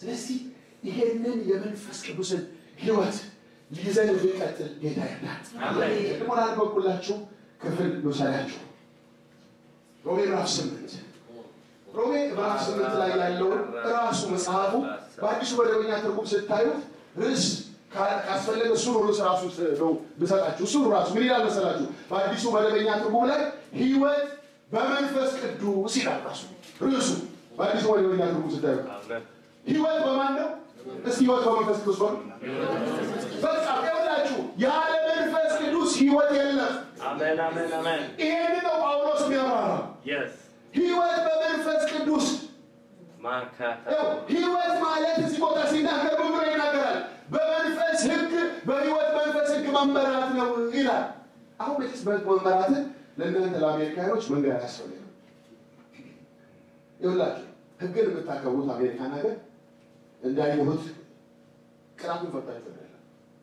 S2: ስለዚህ ይሄንን የመንፈስ ቅዱስን ህይወት ይዘን እንድንቀጥል ጌታ ይርዳል። ደግሞ ላልበኩላችሁ ክፍል ልውሰዳችሁ። ሮሜ ምዕራፍ ስምንት ሮሜ ምዕራፍ ስምንት ላይ ያለውን ራሱ መጽሐፉ በአዲሱ መደበኛ ትርጉም ስታዩት ርዕስ ካስፈለገ እሱን ርዕስ ራሱ ነው ብሰጣችሁ። እሱን ራሱ ምን ይላል መሰላችሁ? በአዲሱ መደበኛ ትርጉም ላይ ህይወት በመንፈስ ቅዱስ ይላል ራሱ ርዕሱ። በአዲሱ መደበኛ ትርጉም ስታዩት ህይወት በማን ነው? እስቲ ህይወት በመንፈስ ቅዱስ ነው። በቃ ይኸውላችሁ ያለ መንፈስ ቅዱስ ህይወት የለም።
S3: Amen, amen, amen.
S2: ይሄን ነው ጳውሎስ የሚያብራራ
S3: Yes.
S2: ህይወት በመንፈስ ቅዱስ
S3: Makata.
S2: ያው ህይወት ማለት እዚህ ቦታ ሲናገር ምን ብሎ ይናገራል? በመንፈስ ህግ በህይወት መንፈስ ህግ መመራት ነው ይላል። አሁን መቼስ በህግ መመራትን ለእናንተ ለአሜሪካኖች መንገድ አያስፈልግም። ይኸውላችሁ ህግን የምታከብሩት አሜሪካን ሀገር እንዳየሁት ቅጣቱን ፈታችሁ አይደለም።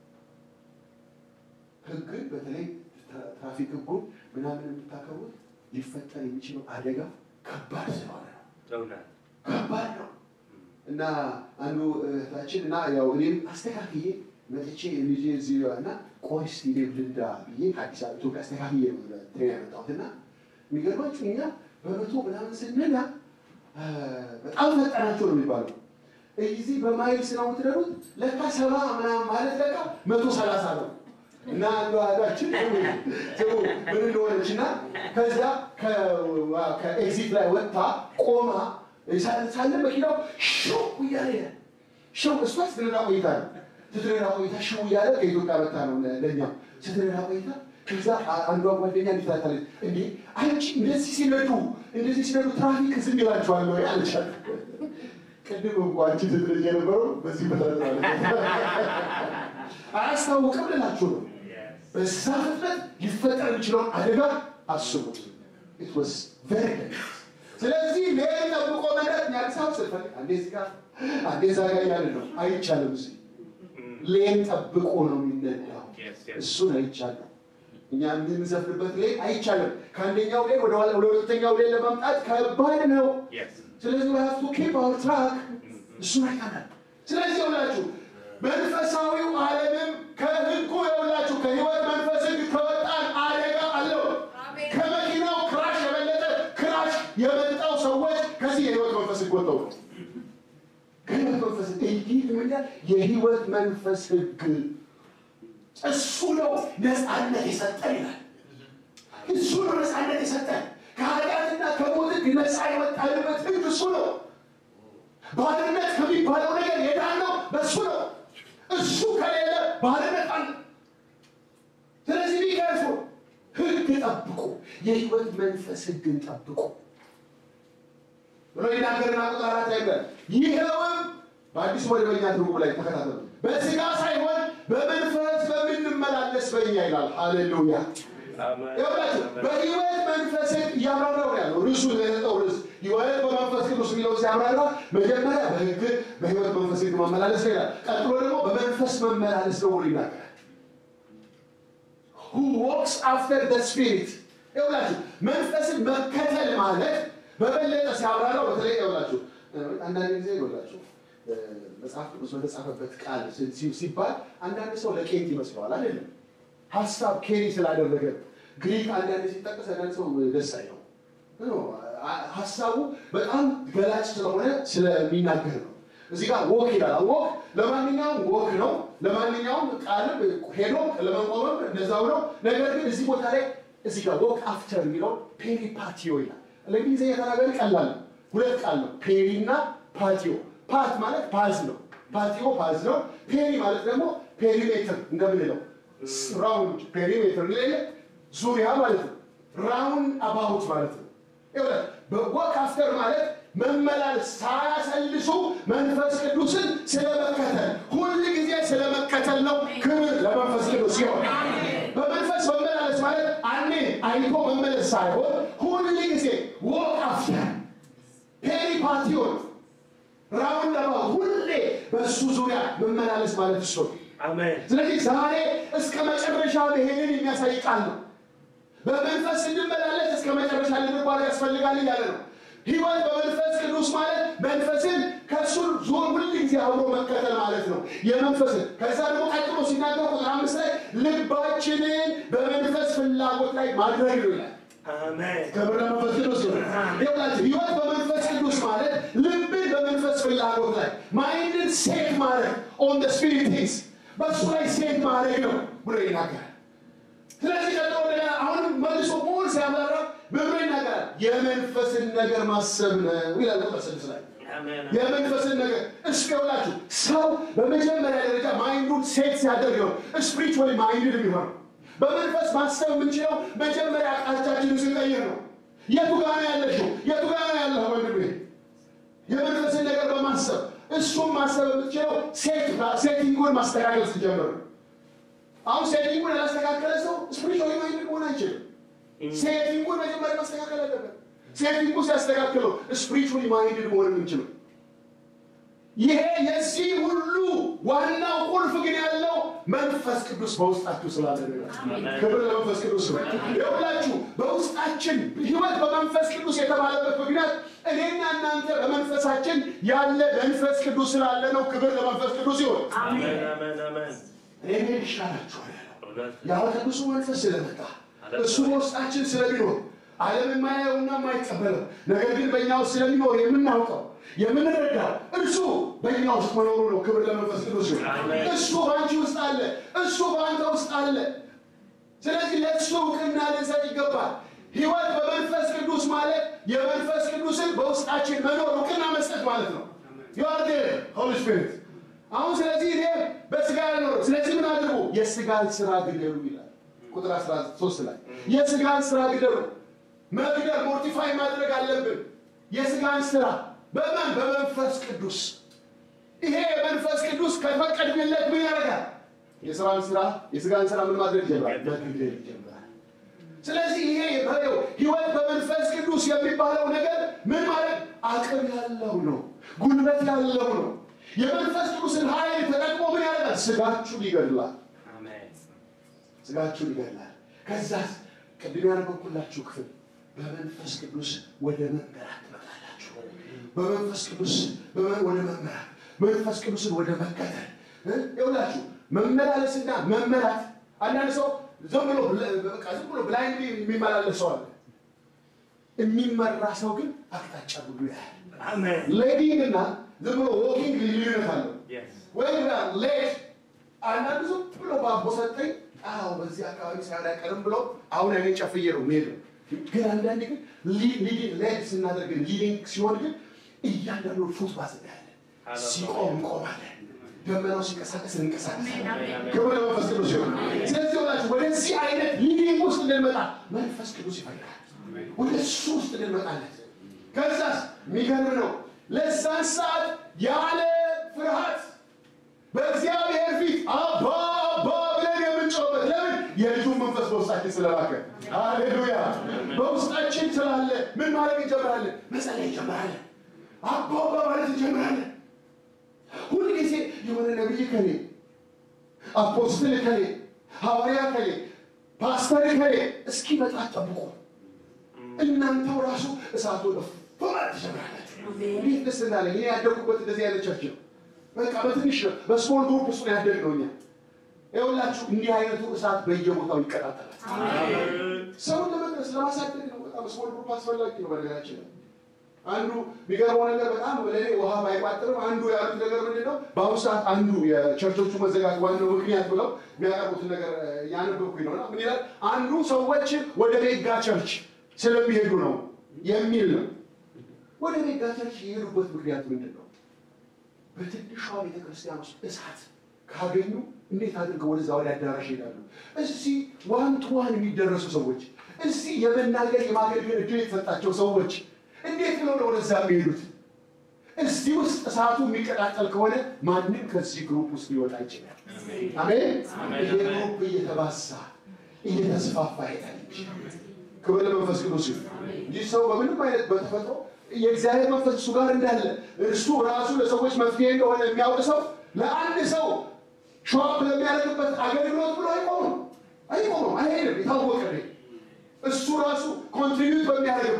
S2: ህግን በተለይ ትራ- ትራፊክ ህጉን ምናምን የምታከብሩት ሊፈጠር የሚችለው አደጋ ከባድ ስለሆነ ነው።
S3: እውነት።
S2: ከባድ ነው እና አንዱ እህታችን እና ያው እኔም አስተካክዬ መጥቼ ልጄ እዚህ እና ቆይ እስኪ እኔም ልንዳ ብዬ ከአዲስ አበባ ኢትዮጵያ አስተካክዬ ነው ትሬን ያመጣሁት እና የሚገርማችሁ እኛ በመቶ ምናምን ስንዳ አ፣ በጣም ፈጠናቸው ነው የሚባለው እዚህ በማይልስ ነው የምትነዱት ለካ ሰባ ምናምን ማለት ለካ መቶ ሰላሳ ነው እና አንዱ አዳችን ስሙ ምን እንደሆነች እና ከዛ ከ- ከኤግዚት ላይ ወጥታ ቆማ ሳለ መኪናው ሽው እያለ ይላል። ሽው እሷ ስትነዳ ቆይታ ነው ስትነዳ ቆይታ ሽው እያለ ከኢትዮጵያ መታ ነው ለእኛም ስትነዳ ቆይታ ከዛ አ- አንዷ ጓደኛ እንዲታታለች እንዴ አንቺ እንደዚህ ሲነዱ እንደዚህ ሲነዱ ትራፊክ ዝም ይላችኋል ወይ አለቻት። ቅድም እንኳ አንቺ ስትነጂ የነበረው በዚህ በታዝናለ አያስታውቅም ልላችሁ ነው። በዛ ፍጥነት ሊፈጠር የሚችለውን አደጋ አስቡት። It was very dangerous። ስለዚህ ሌን ጠብቆ መንዳት እኛ አዲስ አበባ ስንፈልግ አንዴ እዚህ ጋር አንዴ እዛ ጋር እያለ ነው። አይቻልም። እዚህ ሌን ጠብቆ ነው የሚነዳው።
S3: Yes, yes.
S2: እሱን አይቻልም። እኛ የምንዘፍንበት ሌን አይቻልም። ከአንደኛው ሌን ወደ ኋላ- ወደ ሁለተኛው ሌን ለማምጣት ከባድ ነው።
S3: Yes.
S2: ስለዚህ we have to keep our track እሱን አይተናል። ስለዚህ የውላችሁ መንፈሳዊው ዓለምም ከህጉ የውላችሁ ከህይወት መንፈስ ህግ ከወጣን አደጋ አለው። ከመኪናው ክራሽ የበለጠ ክራሽ የመጣው ሰዎች ከዚህ የህይወት መንፈስ ህግ ወጥተው ነው። ከህይወት መንፈስ ህግ እንዲህ ይላል የህይወት መንፈስ ህግ እሱ ነው ነፃነት የሰጠን ይላል። እሱ ነው ነፃነት የሰጠን ከኃጢአትና ከሞት ህግ ነፃ የወጣንበት ህግ እሱ ነው። ባርነት ከሚባለው ነገር የዳነው በእሱ ነው። እሱ ከሌለ ባርነት አለ። ስለዚህ ቢከርፉ ህግ ጠብቁ፣ የህይወት መንፈስ ህግን ጠብቁ ብሎ ይናገርና ቁጥር አራት ላይ ይላል ይኸውም በአዲሱ መደበኛ ትርጉም ላይ ተከታተሉ። በስጋ ሳይሆን በመንፈስ በምንመላለስ በኛ ይላል። ሃሌሉያ
S3: Amen.
S2: ይኸውላችሁ በህይወት መንፈስ እያብራራው ነው ያለው። ርዕሱ የሰጠው ርዕስ ህይወት በመንፈስ ቅዱስ የሚለው ሲያብራራ መጀመሪያ በህግ በህይወት መንፈስ ህግ መመላለስ ነው ይላል። ቀጥሎ ደግሞ በመንፈስ መመላለስ ነው ብሎ ይናገራል። who walks after the spirit ይኸውላችሁ መንፈስን መከተል ማለት በበለጠ ሲያብራራው በተለይ ይኸውላችሁ አንዳንድ ጊዜ ይኸውላችሁ እ፣ መጽሐፍ ቅዱስ በተጻፈበት ቃል ሲ- ሲ- ሲባል አንዳንድ ሰው ለቄንት ይመስለዋል አይደለም ሀሳብ ኬሪ ስላደረገ ግሪክ አንዳንድ ሲጠቀስ አንዳንድ ሰው ደስ አይለው ኖ፣ አ- ሀሳቡ በጣም ገላጭ ስለሆነ ስለሚናገር ነው። እዚህ ጋር ወክ ይላል። ወክ ለማንኛውም ወክ ነው፣ ለማንኛውም ቃልም ሄዶ ለመቆምም እንደዛው ነው። ነገር ግን እዚህ ቦታ ላይ እዚህ ጋር ወክ አፍተር የሚለው ፔሪፓቲዮ ይላል። ለእንግሊዝኛ ተናጋሪ ቀላል ነው። ሁለት ቃል ነው፣ ፔሪ እና ፓቲዮ። ፓት ማለት ፓዝ ነው፣ ፓቲዮ ፓዝ ነው። ፔሪ ማለት ደግሞ ፔሪሜትር እንደምንለው ራውንድ ፔሪሜትር ሌለ ዙሪያ ማለት ነው። ራውንድ አባውት ማለት ነው። ይኸውልህ በወክ አፍተር ማለት መመላለስ ሳያሰልሱ መንፈስ ቅዱስን ስለመከተል ሁል ጊዜ ስለመከተል ነው። ክብር ለመንፈስ ቅዱስ ሲሆን በመንፈስ መመላለስ ማለት አንዴ አይቶ መመለስ ሳይሆን ሁል ጊዜ ወክ አፍተር ፔሪፓቲዮን ራውንድ አባውት ሁሌ በእሱ ዙሪያ መመላለስ ማለት እሱ ነው።
S3: Amen.
S2: ስለዚህ ዛሬ እስከ መጨረሻ መሄድን የሚያሳይ ቃል ነው። በመንፈስ እንድመላለስ እስከ መጨረሻ ልንጓዝ ያስፈልጋል እያለ ነው። ህይወት በመንፈስ ቅዱስ ማለት መንፈስን ከእሱ ዞር ሁል ጊዜ አብሮ መከተል ማለት ነው የመንፈስን ከዛ ደግሞ ቀጥሎ ሲናገር ቁጥር አምስት ላይ ልባችንን በመንፈስ ፍላጎት ላይ ማድረግ ነው ይላል
S3: አሜን
S2: ክብር ለመንፈስ ቅዱስ ነው ይኸውላችሁ ህይወት በመንፈስ ቅዱስ ማለት ልብን በመንፈስ ፍላጎት ላይ ማይንድን ሴት ማድረግ ኦን ደ ስፒሪት ቲንግስ በእሱ ላይ ሴት ማድረግ ነው ብሎ ይናገራል ስለዚህ ቀጥሎ እንደገና አሁንም መልሶ ሞል ሲያብራራ ብሎ ይናገራል የመንፈስን ነገር ማሰብ ነው ይላል ቁጥር ስድስት ላይ
S3: አሜን
S2: የመንፈስን ነገር እስከ ይውላችሁ ሰው በመጀመሪያ ደረጃ ማይንዱን ሴት ሲያደርግ ነው ስፒሪቹዋሊ ማይንድን የሚሆነው በመንፈስ ማሰብ የምንችለው መጀመሪያ አቅጣጫችንን ስንቀይር ነው የቱ ጋር ነው ያለሽው የቱ ጋር ነው ያለህ ወንድሜ የመንፈስን ነገር በማሰብ እሱም ማሰብ የምትችለው ሴት ሴቲንጉን ማስተካከል ስትጀምር ነው አሁን ሴቲንጉን ያላስተካከለ ሰው ስፒሪቹዋሊ ማይንድ መሆን አይችልም ሴቲንጉን መጀመሪያ ማስተካከል አለበት ሴቲንጉ ሲያስተካክለው ስፒሪቹዋሊ ማይንድድ መሆን የምንችለው ይሄ የዚህ ሁሉ ዋናው ቁልፍ ግን ያለው መንፈስ ቅዱስ በውስጣችሁ ስላለ ነው። ክብር ለመንፈስ ቅዱስ ነው። ይኸውላችሁ በውስጣችን ህይወት በመንፈስ ቅዱስ የተባለበት ምክንያት እኔና እናንተ በመንፈሳችን ያለ መንፈስ ቅዱስ ስላለ ነው። ክብር ለመንፈስ ቅዱስ ይሆን።
S3: አሜን አሜን አሜን
S2: እኔ መሄድ ይሻላችኋል ያለው
S3: እውነት
S2: ያው ቅዱሱ መንፈስ ስለመጣ እሱ በውስጣችን ስለሚኖር ዓለም የማያየውና የማይቀበለው ነገር ግን በእኛ ውስጥ ስለሚኖር የምናውቀው የምንረዳው እርሱ በእኛ ውስጥ መኖሩ ነው። ክብር ለመንፈስ ቅዱስ ይሁን።
S3: አሜን።
S2: እሱ በአንቺ ውስጥ አለ፣ እሱ በአንተ ውስጥ አለ። ስለዚህ ለእሱ እውቅና ልንሰጥ ይገባል። ህይወት በመንፈስ ቅዱስ ማለት የመንፈስ ቅዱስን በውስጣችን መኖር እውቅና መስጠት ማለት ነው። ዩአር ሆሊ ስፒሪት አሁን ስለዚህ እኔ በስጋ ያልኖር ስለዚህ ምን አድርጉ የስጋን ስራ ግደሉ ይላል ቁጥር 13 ላይ የስጋን ስራ ግደሉ መግደል ሞርቲፋይ ማድረግ አለብን የስጋን ስራ በማን በመንፈስ ቅዱስ ይሄ የመንፈስ ቅዱስ ከፈቀድንለት ምን ያደርጋል የስራን ስራ የስጋን ስራ ምን ማድረግ ይጀምራል መግደል ይጀምራል ስለዚህ ይሄ የበሬው ህይወት በመንፈስ ቅዱስ የሚባለው ነገር ምን ማለት አቅም ያለው ነው ጉልበት ያለው ነው የመንፈስ ቅዱስን ኃይል ተጠቅሞ ምን ያደርጋል ስጋችሁን ይገድላል
S3: አሜን
S2: ስጋችሁን ይገድላል ከዛስ ቅድም ያነበብኩላችሁ ክፍል በመንፈስ ቅዱስ ወደ መመራት ትመጣላችሁ በመንፈስ ቅዱስ በመ- ወደ መመራት መንፈስ ቅዱስን ወደ መከተል እ? ይኸውላችሁ መመላለስና መመራት አንዳንድ ሰው ዝም ብሎ ብለ- በቃ ዝም ብሎ ብላይንድ የሚመላለስ ሰው አለ የሚመራ ሰው ግን አቅጣጫ ሁሉ ያያል
S3: አሜን
S2: ሌዲንግ እና ዝም ብሎ ዎኪንግ ልዩነት አለው
S3: yes
S2: ወይም ሌት አንዳንዱ ዝም ብሎ ባቦ ሰጠኝ አዎ በዚህ አካባቢ ሳይሆን አይቀርም ብሎ አሁን አይኔ ጨፍዬ ነው የሚሄደው። ግን አንዳንድ ግን ሌድ ስናደርግ ሊዲንግ ሲሆን ግን እያንዳንዱ ፉት ባስ እናያለን። ሲቆም እንቆማለን። ደመናው ሲንቀሳቀስ እንንቀሳቀሳለን። ክብር ለመንፈስ ቅዱስ ይሆን። ስለዚህ ሆናችሁ ወደዚህ አይነት ሊዲንግ ውስጥ እንድንመጣ መንፈስ ቅዱስ ይፈልጋል። ወደ እሱ ውስጥ እንድንመጣለት ከዛስ የሚገርም ነው ለዛን ሰዓት ያለ ፍርሃት በእግዚአብሔር ፊት አባ አባ ብለን የምንጮህበት ለምን የልጁን መንፈስ በውስጣችን ስለላከ ሃሌሉያ በውስጣችን ስላለ ምን ማድረግ እንጀምራለን መጸለይ እንጀምራለን አባ አባ ማለት እንጀምራለን ሁልጊዜ የሆነ ነቢይ ከሌ አፖስትል ከሌ ሐዋርያ ከሌ ፓስተር ከሌ እስኪመጣ ጠብቁ እናንተው ራሱ እሳቱ ማለት ትጀምራላችሁ እንዴት ደስ እንዳለኝ እኔ ያደጉበት እንደዚህ አይነት ቸርች ነው በቃ በትንሽ ነው በስሞል ግሩፕ ውስጥ ነው ያደግነው እኛ ይኸውላችሁ እንዲህ አይነቱ እሳት በየቦታው ይቀጣጠላል ሰውን ለመድረስ ለማሳደግ ነው በጣም ስሞል ግሩፕ አስፈላጊ ነው በነገራችን ላይ አንዱ የሚገርመው ነገር በጣም ለእኔ ውሃ ባይቋጥርም አንዱ ያሉት ነገር ምንድን ነው በአሁኑ ሰዓት አንዱ የቸርቾቹ መዘጋት ዋናው ምክንያት ብለው የሚያቀርቡትን ነገር ያነበብኩኝ ነው እና ምን ይላል አንዱ ሰዎች ወደ ሜጋ ቸርች ስለሚሄዱ ነው የሚል ነው ወደ ሜጋ ቸርች የሄዱበት ምክንያት ምንድን ነው በትንሿ ቤተክርስቲያን ውስጥ እሳት ካገኙ እንዴት አድርገው ወደዛ ወደ አዳራሽ ይሄዳሉ? እዚህ ዋን ቱ ዋን የሚደረሱ ሰዎች፣ እዚህ የመናገር የማገልገል እድል የተሰጣቸው ሰዎች እንዴት ብለው ነው ወደዛ የሚሄዱት? እዚህ ውስጥ እሳቱ የሚቀጣጠል ከሆነ ማንም ከዚህ ግሩፕ ውስጥ ሊወጣ ይችላል። አሜን። ይሄ ግሩፕ እየተባሳ እየተስፋፋ ይሄዳል እንጂ ክብር ለመንፈስ ቅዱስ ይሁን እንጂ ሰው በምንም አይነት በተፈጥሮ የእግዚአብሔር መንፈስ እሱ ጋር እንዳለ እርሱ ራሱ ለሰዎች መፍትሄ እንደሆነ የሚያውቅ ሰው ለአንድ ሰው ሸዋፕ ለሚያደርግበት አገልግሎት ብሎ አይቆምም አይቆምም አይሄድም የታወቀ ነው እሱ ራሱ ኮንትሪቢዩት በሚያደርግበት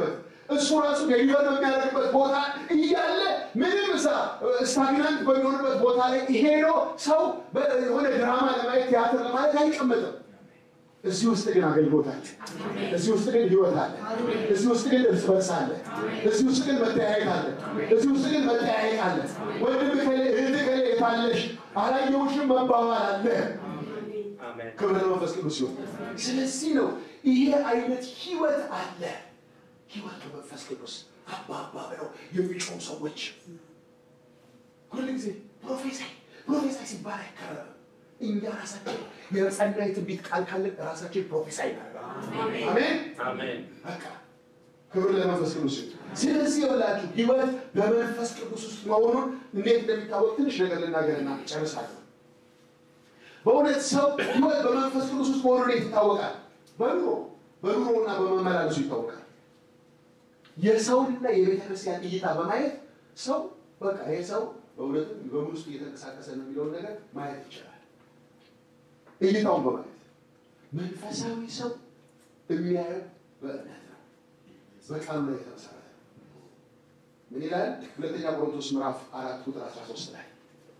S2: እሱ ራሱ ዴሊቨር በሚያደርግበት ቦታ እያለ ምንም ሳ ስታግናንት በሚሆንበት ቦታ ላይ ሄዶ ሰው የሆነ ድራማ ለማየት ቲያትር ለማለት አይቀመጥም። እዚህ ውስጥ ግን አገልግሎት አለ። እዚህ ውስጥ ግን ህይወት አለ። እዚህ ውስጥ ግን እርስ በርስ አለ። እዚህ ውስጥ ግን መጠያየቅ አለ። እዚህ ውስጥ ግን መጠያየቅ አለ። ወንድም ከሌ እህት ከሌ የታለሽ አላየሁሽም መባባል አለ።
S3: አሜን።
S2: ክብር ለመንፈስ ቅዱስ ሲሆን፣ ስለዚህ ነው ይሄ አይነት ህይወት አለ። ህይወት በመንፈስ ቅዱስ አባባ ብለው የሚጮሁ ሰዎች ሁሉ ጊዜ ፕሮፌሳይ ፕሮፌሳይ ሲባል አይከረም። እኛ ራሳችን የጸና የትንቢት ቃል ካለን ራሳችን ፕሮፌሳይ እናደርጋለን። አሜን።
S3: አሜን።
S2: በቃ ክብር ለመንፈስ ቅዱስ ይሁን። ስለዚህ የብላችሁ ህይወት በመንፈስ ቅዱስ ውስጥ መሆኑን እንዴት እንደሚታወቅ ትንሽ ነገር ልናገርና ጨርሳለሁ። በእውነት ሰው ህይወት በመንፈስ ቅዱስ ውስጥ መሆኑን እንዴት ይታወቃል? በኑሮ በኑሮና በመመላለሱ ይታወቃል። የሰውንና የቤተ ክርስቲያን እይታ በማየት ሰው በቃ ይህ ሰው በእውነትም በምን ውስጥ እየተንቀሳቀሰ ነው የሚለውን ነገር ማየት ይችላል። እይታውን በማየት መንፈሳዊ ሰው የሚያየው በእምነት ነው፣ በቃሉ ላይ የተመሰረተ ነው። ምን ይላል? ሁለተኛ ቆሮንቶስ ምዕራፍ አራት ቁጥር 13 ላይ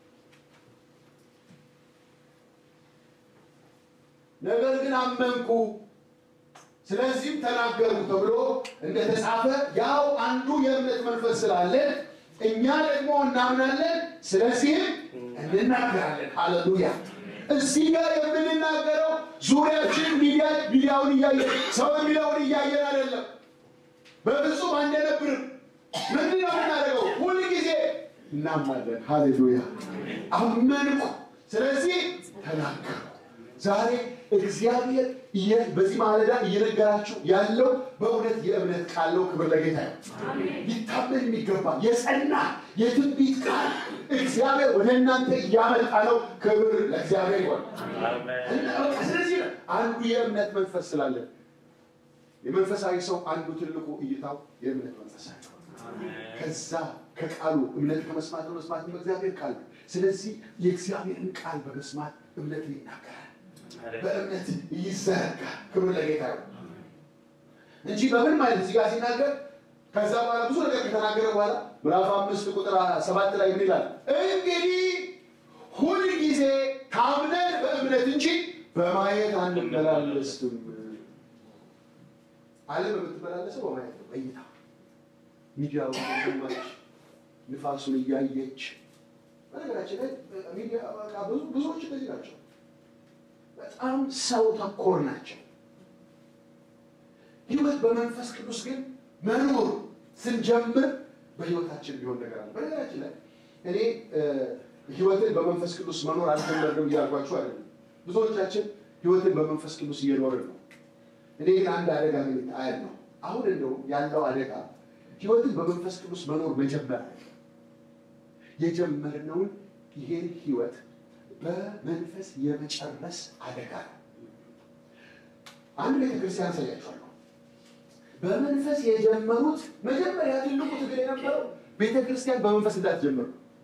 S2: ነገር ግን አመንኩ ስለዚህም ተናገሩ ተብሎ እንደተጻፈ ያው አንዱ የእምነት መንፈስ ስላለን እኛ ደግሞ እናምናለን፣ ስለዚህም እንናገራለን። ሃሌሉያ! እዚህ ጋር የምንናገረው ዙሪያችን ሚዲያ ሚዲያውን እያየን ሰው የሚለውን እያየን አይደለም። በፍጹም አንደነብርም። ምንድን ነው የምናደርገው? ሁል ጊዜ እናምናለን። ሃሌሉያ! አመንኩ፣ ስለዚህ ተናገሩ። ዛሬ እግዚአብሔር እየ- በዚህ ማለዳ እየነገራችሁ ያለው በእውነት የእምነት ቃል ነው። ክብር ለጌታ ይሁን። ሊታመን የሚገባ የጸና የትንቢት ቃል እግዚአብሔር ወደ እናንተ እያመጣ ነው። ክብር ለእግዚአብሔር ይሆን።
S3: አሜን።
S2: እና በቃ ስለዚህ ነው አንዱ የእምነት መንፈስ ስላለን የመንፈሳዊ ሰው አንዱ ትልቁ እይታው የእምነት መንፈሳዊ ነው። ከዛ ከቃሉ እምነት ከመስማት ነው፣ መስማት በእግዚአብሔር ቃል ነው። ስለዚህ የእግዚአብሔርን ቃል በመስማት እምነትን ይናገራል፣ በእምነት ይዘረጋል። ክብር ለጌታ ነው እንጂ በምን ማለት እዚህ ጋር ሲናገር ከዛ በኋላ ብዙ ነገር ከተናገረ በኋላ ምዕራፍ አምስት ቁጥር ሰባት ላይ ምን ይላል? እንግዲህ ሁል ጊዜ ታምነን በእምነት እንጂ በማየት አንመላለስም። ዓለም የምትመላለሰው በማየት ነው፣ በእይታ ሚዲያውን እየሰማች ንፋሱን እያየች። በነገራችን ላይ ሚዲያ በቃ ብዙ ብዙዎች እንደዚህ ናቸው። በጣም ሰው ተኮር ናቸው። ህይወት በመንፈስ ቅዱስ ግን መኖር ስንጀምር በህይወታችን ቢሆን ነገር አለ። በነገራችን ላይ እኔ እ፣ ህይወትን በመንፈስ ቅዱስ መኖር አልጀመርንም እያልኳችሁ አይደለም። ብዙዎቻችን ህይወትን በመንፈስ ቅዱስ እየኖርን ነው። እኔ ግን አንድ አደጋ ግን አያለሁ። አሁን እንደው ያለው አደጋ ህይወትን በመንፈስ ቅዱስ መኖር መጀመር አይደለም። የጀመርነውን ይሄን ህይወት በመንፈስ የመጨረስ አደጋ ነው። አንድ ቤተክርስቲያን ያሳያችኋለሁ። በመንፈስ የጀመሩት መጀመሪያ ትልቁ ትግል የነበረው ቤተክርስቲያን በመንፈስ እንዳትጀምሩ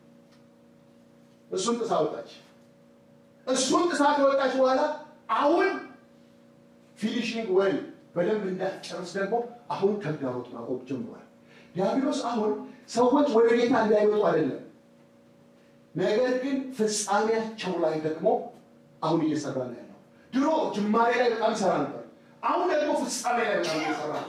S2: እሱን ጥሳ ወጣች። እሱን ጥሳ ከወጣች በኋላ አሁን ፊኒሽንግ ወይ በደንብ እንዳትጨርስ ደግሞ አሁን ተግዳሮት ማቆም ጀምሯል። ዲያብሎስ አሁን ሰዎች ወደ ጌታ እንዳይመጡ አይደለም፣ ነገር ግን ፍጻሜያቸው ላይ ደግሞ አሁን እየሰራ ነው ያለው። ድሮ ጅማሬ ላይ በጣም ይሰራ ነበር። አሁን ደግሞ ፍጻሜ ላይ በጣም እየሰራ ነው።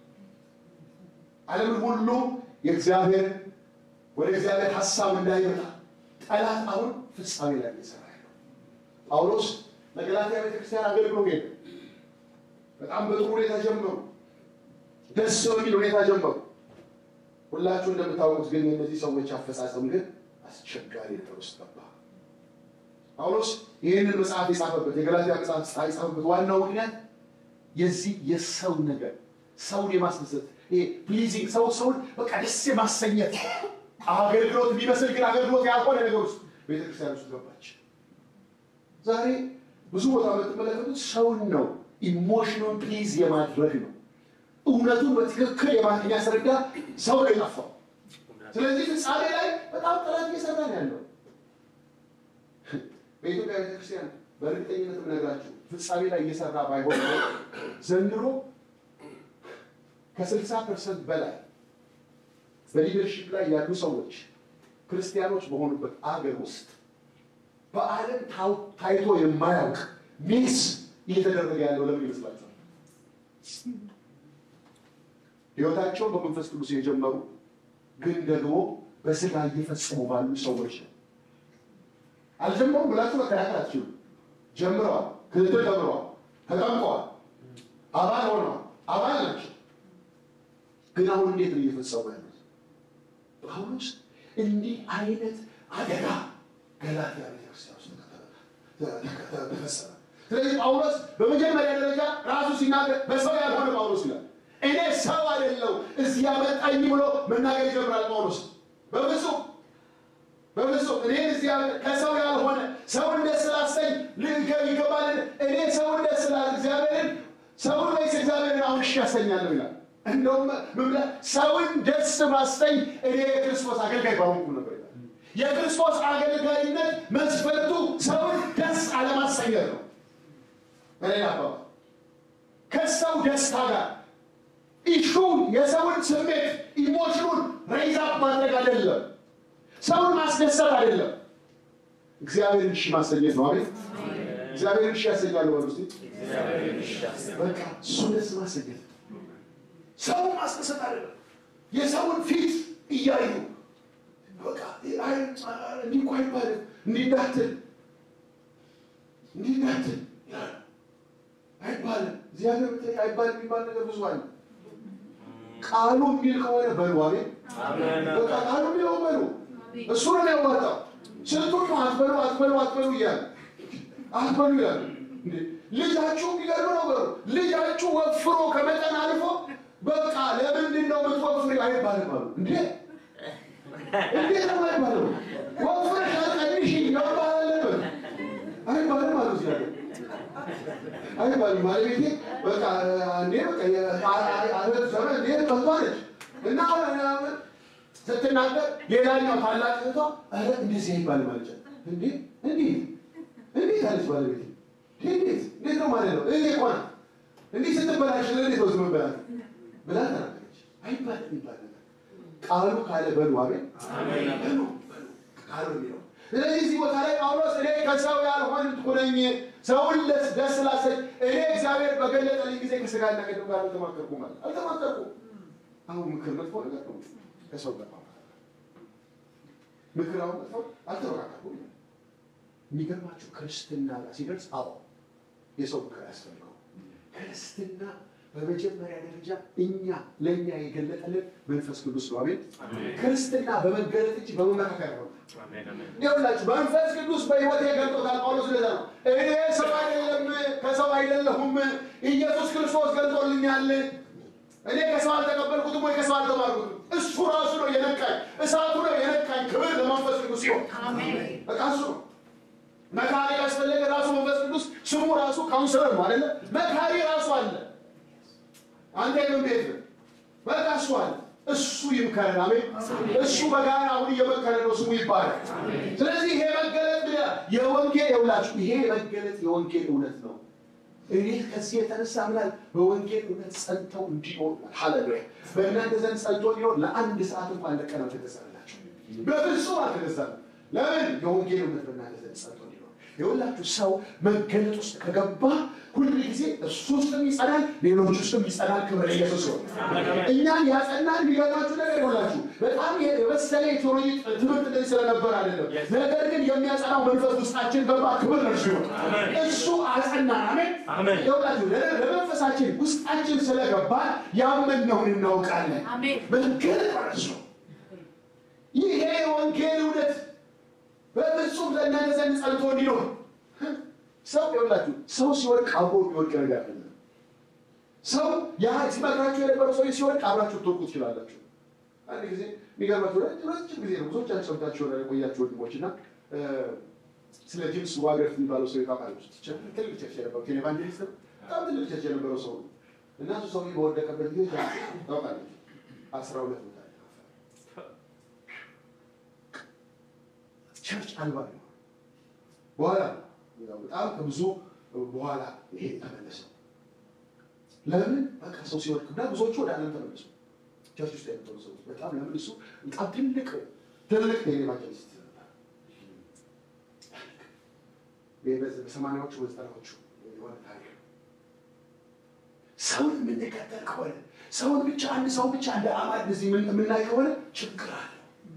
S2: ዓለምን ሁሉ የእግዚአብሔር ወደ እግዚአብሔር ሀሳብ እንዳይመጣ ጠላት አሁን ፍጻሜ ላይ እየሰራ ያለው። ጳውሎስ ለገላትያ ቤተክርስቲያን አገልግሎ ሄደ። በጣም በጥሩ ሁኔታ ጀመሩ። ደስ በሚል ሁኔታ ጀመሩ። ሁላችሁ እንደምታወቁት ግን የእነዚህ ሰዎች አፈጻጸም ግን አስቸጋሪ ነገር ውስጥ ገባ። ጳውሎስ ይህንን መጽሐፍ የጻፈበት የገላትያ መጽሐፍ የጻፈበት ዋናው ምክንያት የዚህ የሰው ነገር ሰውን የማስደሰት ይሄ ፕሊዚንግ ሰው ሰውን በቃ ደስ የማሰኘት አገልግሎት የሚመስል ግን አገልግሎት ያልሆነ ነገር ውስጥ ቤተክርስቲያን ውስጥ ገባች። ዛሬ ብዙ ቦታ የምትመለከቱት ሰውን ነው ኢሞሽኑን ፕሊዝ የማድረግ ነው። እውነቱን በትክክል የማ- የሚያስረዳ ሰው ነው የጠፋው። ስለዚህ ፍጻሜ ላይ በጣም ጥረት እየሰራ ነው ያለው። በኢትዮጵያ ቤተክርስቲያን በእርግጠኝነት የምነግራችሁ ፍጻሜ ላይ እየሰራ ባይሆን ኖሮ ዘንድሮ ከስልሳ ፐርሰንት በላይ በሊደርሺፕ ላይ ያሉ ሰዎች ክርስቲያኖች በሆኑበት አገር ውስጥ በዓለም ታው- ታይቶ የማያውቅ ሚስ እየተደረገ ያለው ለምን ይመስላችኋል? ሕይወታቸውን በመንፈስ ቅዱስ የጀመሩ ግን ደግሞ በስጋ እየፈጸሙ ባሉ ሰዎች ነው። አልጀመሩም ብላችሁ መከራከር አትችሉም። ጀምረዋል፣ ክትትል ተምረዋል፣ ተጠምቀዋል፣ አባል ሆነዋል፣ አባል ናቸው። ግን አሁን እንዴት ነው እየፈጸሙ ያሉት? ጳውሎስ እንዲህ አይነት አደጋ ገላትያ ቤተክርስቲያን ውስጥ ተከተ- ተፈጸመ። ስለዚህ ጳውሎስ በመጀመሪያ ደረጃ ራሱ ሲናገር በሰው ያልሆነ ጳውሎስ ይላል። እኔ ሰው አይደለው እዚህ ያመጣኝ ብሎ መናገር ይጀምራል ጳውሎስ። በፍጹም በፍጹም እኔ እዚህ ያመጣ- ከሰው ያልሆነ ሰውን ደስ ስላሰኝ ልገ- ይገባል። እኔ ሰውን ደስ ስላ እግዚአብሔርን ሰውን ወይስ እግዚአብሔርን አሁን እሺ ያሰኛለሁ ይላል። እንደውም ምን ብለህ ሰውን ደስ ባሰኝ እኔ የክርስቶስ አገልጋይ ባሆንኩ ነበር ይላል። የክርስቶስ አገልጋይነት መስፈርቱ ሰውን ደስ አለማሰኘት ነው። በሌላ አባባል ከሰው ደስታ ጋር ኢሹን የሰውን ስሜት ኢሞሽኑን ሬይዛፕ ማድረግ አይደለም። ሰውን ማስደሰት አይደለም። እግዚአብሔርን እሺ ማሰኘት ነው። አቤት እግዚአብሔርን እሺ ያሰኛሉ። በሉ እስቲ በቃ እሱ ደስ ማሰኘት ነው። ሰውን ማስደሰት አይደለም። የሰውን ፊት እያዩ በቃ አይ እንዲህ እኮ አይባልም እንዲህ እንዳትል እንዲህ እንዳትል ይላሉ። አይባልም እግዚአብሔር ብትለኝ አይባልም የሚባል ነገር ብዙ አለ። ቃሉ የሚል ከሆነ በሉ አቤት በቃ ቃሉ የሚለው በሉ እሱ ነው ያዋጣው። ስንቱን ነው አትበሉ አትበሉ አትበሉ እያለ አትበሉ ይላሉ። እንዴ ልጃችሁ የሚገርም ነው በሉ ልጃችሁ ወፍሮ ከመጠን አልፎ በቃ ለምንድን ነው የምትወፍሪ አይባልም አሉ። እንዴ እንዴት ነው አይባልም? ወፍረሽ አትቀንሽ መባል አለበት አይባልም አሉ እዚህ ሀገር አይባልም ባለቤቴ በቃ እንዴ በቃ የአለት ዘመን እንዴ ጠቷለች እና አሁን ስትናገር ሌላኛው ታላቅ እህቷ ኧረ እንደዚህ አይባልም አለች። እንዴ እንዴት እንዴት አለች ባለቤቴ እንዴት እንዴት ነው ማለት ነው እኔ እኮ ናት እንዲህ ስትበላሽ ለእንዴት ነው ዝም ብላት ብላ ተናገረች። አይባልም ይባል ነገር ቃሉ ካለ በሉ አቤት በሉ በሉ ቃሉ የሚለው ስለዚህ እዚህ ቦታ ላይ ጳውሎስ እኔ ከሰው ያልሆንኩ ነኝ፣ ሰውን ደስ ደስ ላሰኝ እኔ እግዚአብሔር በገለጠልኝ ጊዜ ከስጋና ከደም ጋር አልተማከርኩም ማለት አልተማከርኩም። አሁን ምክር መጥፎ ነገር ነው። ከሰው ጋር ማውራት ምክር አሁን መጥፎ አልተመካከርኩም። የሚገርማችሁ ክርስትና ጋር ሲደርስ አዎ የሰው ምክር አያስፈልገው። ክርስትና በመጀመሪያ ደረጃ እኛ ለእኛ የገለጠልን መንፈስ ቅዱስ ነው። አሜን። ክርስትና በመገለጥ እንጂ በመመካከር ነው። ይኸውላችሁ መንፈስ ቅዱስ በሕይወቴ ገልጦታል። ጳውሎስ ለዛ ነው እኔ ሰው አይደለም ከሰው አይደለሁም፣ ኢየሱስ ክርስቶስ ገልጦልኛል። እኔ ከሰው አልተቀበልኩትም ወይ ከሰው አልተማርኩትም። እሱ ራሱ ነው የነካኝ፣ እሳቱ ነው የነካኝ። ክብር ለመንፈስ ቅዱስ ሲሆን በቃ እሱ ነው መካሪ ያስፈለገ ራሱ መንፈስ ቅዱስ ስሙ ራሱ ካውንስለር ነው አይደለ? መካሪ ራሱ አለ። አንተ የምን ቤት ነው? በቃ እሱ አለ። እሱ ይምከረን። አሜን። እሱ በጋራ አሁን እየመከረ ነው። ስሙ ይባላል። ስለዚህ ይሄ መገለጥ ብለህ የወንጌል የውላችሁ ይሄ መገለጥ የወንጌል እውነት ነው። እኔ ከዚህ የተነሳ ምናል በወንጌል እውነት ጸንተው እንዲኖሩ ሃሌሉያ። በእናንተ ዘንድ ጸንቶ እንዲኖር ለአንድ ሰዓት እንኳን ለቀን አልተገዛላቸው፣ በፍጹም አልተገዛም። ለምን? የወንጌል እውነት በእናንተ ዘንድ ጸንቶ እንዲኖር የሁላችሁ ሰው መገለጥ ውስጥ ከገባ ሁሉ ጊዜ እሱ ውስጥም ይጸናል፣ ሌሎች ውስጥም ይጸናል። ክብር ኢየሱስ ሲሆን እኛን ያጸናል። የሚገርማችሁ ነገር ይሆናችሁ በጣም የበሰለ የቴዎሎጂ ትምህርት እንደዚህ ስለነበር አይደለም። ነገር ግን የሚያጸናው መንፈስ ውስጣችን ገባ። ክብር ለእርሱ ይሆን። እሱ አጸናን። አሜን።
S3: አሜን።
S2: ይኸውላችሁ ለመንፈሳችን ውስጣችን ስለገባ ያመንነውን እናውቃለን።
S4: አሜን።
S2: መገለጥ ማለት ነው። ይሄ የወንጌል እውነት በፍጹም ለእናንተ ዘንድ ጸንቶ እንዲኖር ሰው ይኸውላችሁ ሰው ሲወድቅ አብሮ የሚወድቅ ነገር አለ። ሰው ያ ሲመክራችሁ የነበረው ሰው ሲወድቅ አብራችሁ ትወድቁ ትችላላችሁ። አንድ ጊዜ የሚገርማችሁ ረጅም ረጅም ጊዜ ነው ብዙዎቻችሁ ሰምታችሁ ይሆናል የቆያችሁ ወንድሞች እና ስለ ጂምስ ዋገርት የሚባለው ሰው ታውቃላችሁ። ትልቅ ቸርች የነበረው ኬን ኤቫንጀሊስት ነው። በጣም ትልቅ ቸርች የነበረው ሰው ነው እና እሱ ሰው በወደቀበት ጊዜ ታውቃለች አስራ ሁለት ቦታ ቸርች አልባ ነው። በኋላ በጣም ከብዙ በኋላ ይሄ ተመለሰው ለምን በቃ ሰው ሲወድቅ እና ብዙዎቹ ወደ ዓለም ተመለሱ። ቸርች ውስጥ የነበሩ ሰዎች በጣም ለምን እሱ በጣም ትልቅ ትልቅ ኤቫንጀሊስት ነበር። በሰማንያዎቹ በዘጠናዎቹ የሆነ ታሪክ ነው። ሰውን የምንከተል ከሆነ ሰውን ብቻ አንድ ሰው ብቻ እንደ አማድ እዚህ የምናይ ከሆነ ችግር አለ።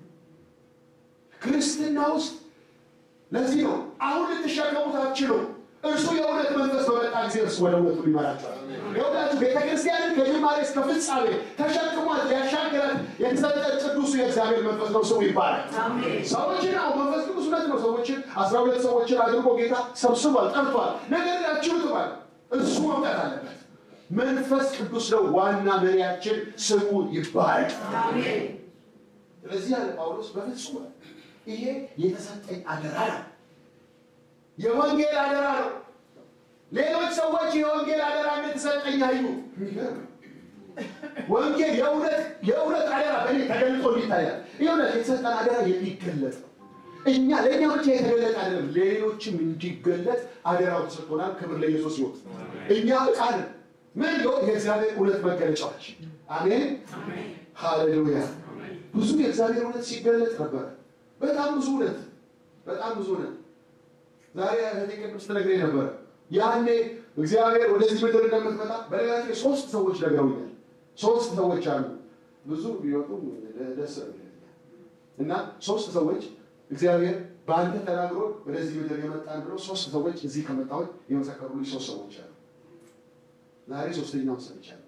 S2: ክርስትና ውስጥ ለዚህ ነው አሁን ልትሸከሙት አትችሉም። እርሱ የእውነት መንፈስ በመጣ ጊዜ እርሱ ወደ እውነቱ ሊመራቸዋል። የሁላችሁ ቤተ ክርስቲያንን ከጅማሬ እስከ ፍጻሜ ተሸክሟት ሊያሻግራት የተሰጠ ቅዱሱ የእግዚአብሔር መንፈስ ነው ስሙ ይባላል። ሰዎችን አሁ መንፈስ ቅዱስ እውነት ነው። ሰዎችን አስራ ሁለት ሰዎችን አድርጎ ጌታ ሰብስቧል፣ ጠርቷል። ነገር ግን አችሉትባል እሱ መምጣት አለበት። መንፈስ ቅዱስ ነው ዋና መሪያችን፣ ስሙ ይባላል። ስለዚህ ያለ ጳውሎስ በፍጹም ይሄ የተሰጠኝ አደራ ነው፣ የወንጌል አደራ ነው። ሌሎች ሰዎች የወንጌል አደራ እንደተሰጠኝ አዩ። የሚገርም ወንጌል የእውነት የእውነት አደራ በእኔ ተገልጦ እንዲታያል። የእውነት የተሰጠን አደራ የሚገለጥ ነው። እኛ ለእኛ ብቻ የተገለጠ አይደለም፣ ሌሎችም እንዲገለጥ አደራው ተሰጥቶናል። ክብር ለኢየሱስ ይሁን። እኛ ዕቃ ነን። ምን ይሆን የእግዚአብሔር እውነት መገለጫዎች። አሜን ሃሌሉያ። ብዙ የእግዚአብሔር እውነት ሲገለጥ ነበረ። በጣም ብዙ እውነት፣ በጣም ብዙ እውነት። ዛሬ እህቴ ቅድም ስትነግረኝ ነበረ ያኔ እግዚአብሔር ወደዚህ ምድር እንደምትመጣ በነገራችን ላይ ሶስት ሰዎች ነግረውኛል። ሶስት ሰዎች አሉ። ብዙ ቢወጡም ደስ ይለኛል። እና ሶስት ሰዎች እግዚአብሔር በአንተ ተናግሮ ወደዚህ ምድር የመጣን ብለው ሶስት ሰዎች እዚህ ከመጣሁኝ የመሰከሩልኝ ሶስት ሰዎች አሉ። ዛሬ ሶስተኛውን ሰምቻለሁ።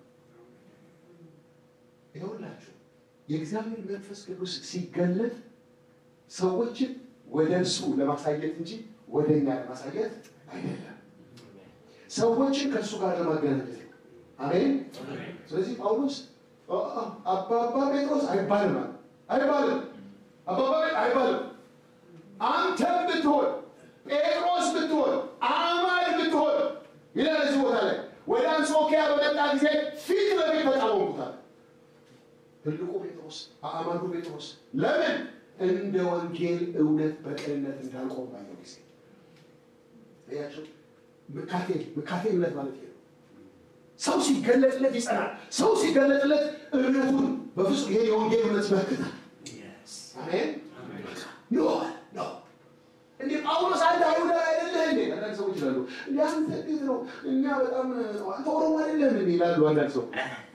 S2: ይኸውላችሁ የእግዚአብሔር መንፈስ ቅዱስ ሲገለጥ ሰዎችን ወደ እርሱ ለማሳየት እንጂ ወደ እኛ ለማሳየት አይደለም። ሰዎችን ከእሱ ጋር ለማገናኘት ነው። አሜን። ስለዚህ ጳውሎስ አባባ ጴጥሮስ አይባልም አለ። አይባልም አባባ አይባልም። አንተም ብትሆን ጴጥሮስ ብትሆን አማድ ብትሆን ይላል እዚህ ቦታ ላይ ወደ አንጾኪያ በመጣ ጊዜ ፊት ለፊት ተቃወሙታል። ትልቁ ጴጥሮስ አማዱ ጴጥሮስ ለምን እንደ ወንጌል እውነት በቅንነት እንዳልቆም ባየው ጊዜ ያቸው ምካቴ ምካቴ እምነት ማለት ነው። ሰው ሲገለጥለት ይጸናል። ሰው ሲገለጥለት እምነቱን በፍጹም ይሄ የወንጌል እውነት ይመክታል። አሜን ኖ ኖ እንዴ ጳውሎስ አንተ አይሁዳዊ አይደለህ እንዴ? አንዳንድ ሰዎች ይላሉ እንዴ አንተ እንዴት ነው እኛ በጣም አንተ ኦሮሞ አይደለህ እንዴ ይላሉ አንዳንድ ሰው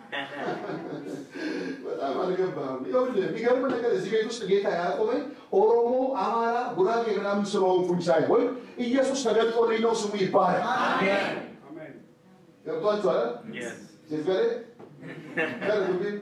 S2: በጣም አልገባህም። ይኸውልህ የሚገርም ነገር እዚህ ቤት ውስጥ ጌታ ያቆመኝ ኦሮሞ፣ አማራ፣ ጉራጌ ምናምን ስለሆንኩኝ ሳይሆን ኢየሱስ ተገልጦልኝ ነው ስሙ ይባላል። ገብቷችኋል? ሴትገሬ ከርግቢን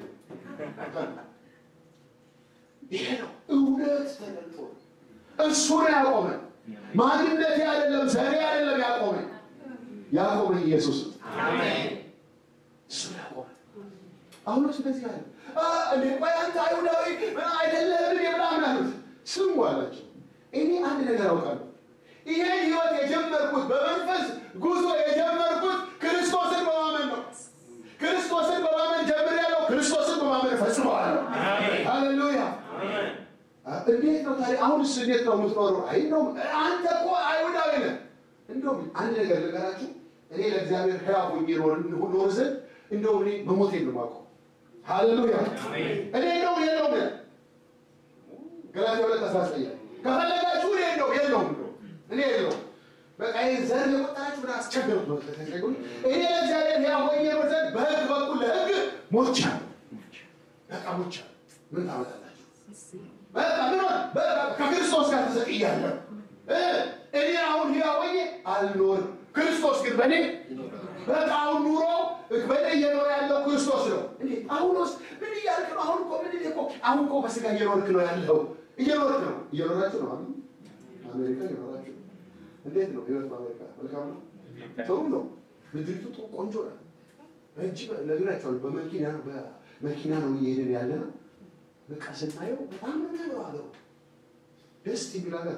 S2: ይሄ ነው እውነት ተገልጦ እሱ ነው ያቆመን። ማንነቴ አይደለም ዘሬ አይደለም ያቆመኝ ያቆመኝ ኢየሱስ ነው። እሱ ነው ያቆመን። አሁን ስለዚህ አለ እንዴ ቆይ አንተ አይሁዳዊ አይደለህም ምናምን አሉት። ስሙ አላቸው። እኔ አንድ ነገር አውቃለሁ። ይሄ ህይወት የጀመርኩት በመንፈስ ጉዞ የጀመርኩት ክርስቶስን በማመን ነው። ክርስቶስን በማመን ጀምሬያለሁ። ክርስቶስን በማመን ፈጽመዋለሁ። ሃሌሉያ። እንዴት ነው ታዲያ? አሁንስ እንዴት ነው የምትኖረው? አይ ነው አንተ እኮ አይሁዳዊ ነህ። እንደውም አንድ ነገር ልንገራችሁ። እኔ ለእግዚአብሔር ሕያው ሆኜ ኖር ዘንድ እንደውም እኔ መሞቴን ነው የማውቀው። ሃሌሉያ እኔ ነው የለውም ያ ገላትያ ሁለት አስራ ዘጠኝ ከፈለጋችሁ እኔ ነው የለውም ነው እኔ የለውም በቃ ይህን ዘር የቆጠራችሁ ምን አስቸገሩት ነው ተሰገሩ እኔ ለእግዚአብሔር ሕያው ሆኜ ኖር ዘንድ በሕግ በኩል ለሕግ ሞቻለሁ። በቃ ሞቻለሁ። ምን ታመጣላችሁ? በቃ ምን ሆነ? በቃ ከክርስቶስ ጋር ተሰቅያለሁ። እኔ አሁን ሕያው ሆኜ አልኖርም፣ ክርስቶስ ግን በእኔ በቃ አሁን ኑሮ በእኔ እየኖረ ያለው ክርስቶስ ነው። እንዴ አሁን ውስጥ ምን እያልክ ነው? አሁን እኮ ምን እኮ አሁን እኮ በስጋ እየኖርክ ነው ያለው። እየኖርክ ነው እየኖራችሁ ነው። አሁን አሜሪካ እየኖራችሁ እንዴት ነው ህይወት? በአሜሪካ መልካም ነው፣ ጥሩ ነው። ምድሪቱ ጥሩ ቆንጆ ነው። እጅግ ነግራቸዋል። በመኪና በመኪና ነው እየሄድን ያለ ነው። በቃ ስናየው በጣም ነው የሚያምረው ሀገሩ፣ ደስ የሚል ሀገር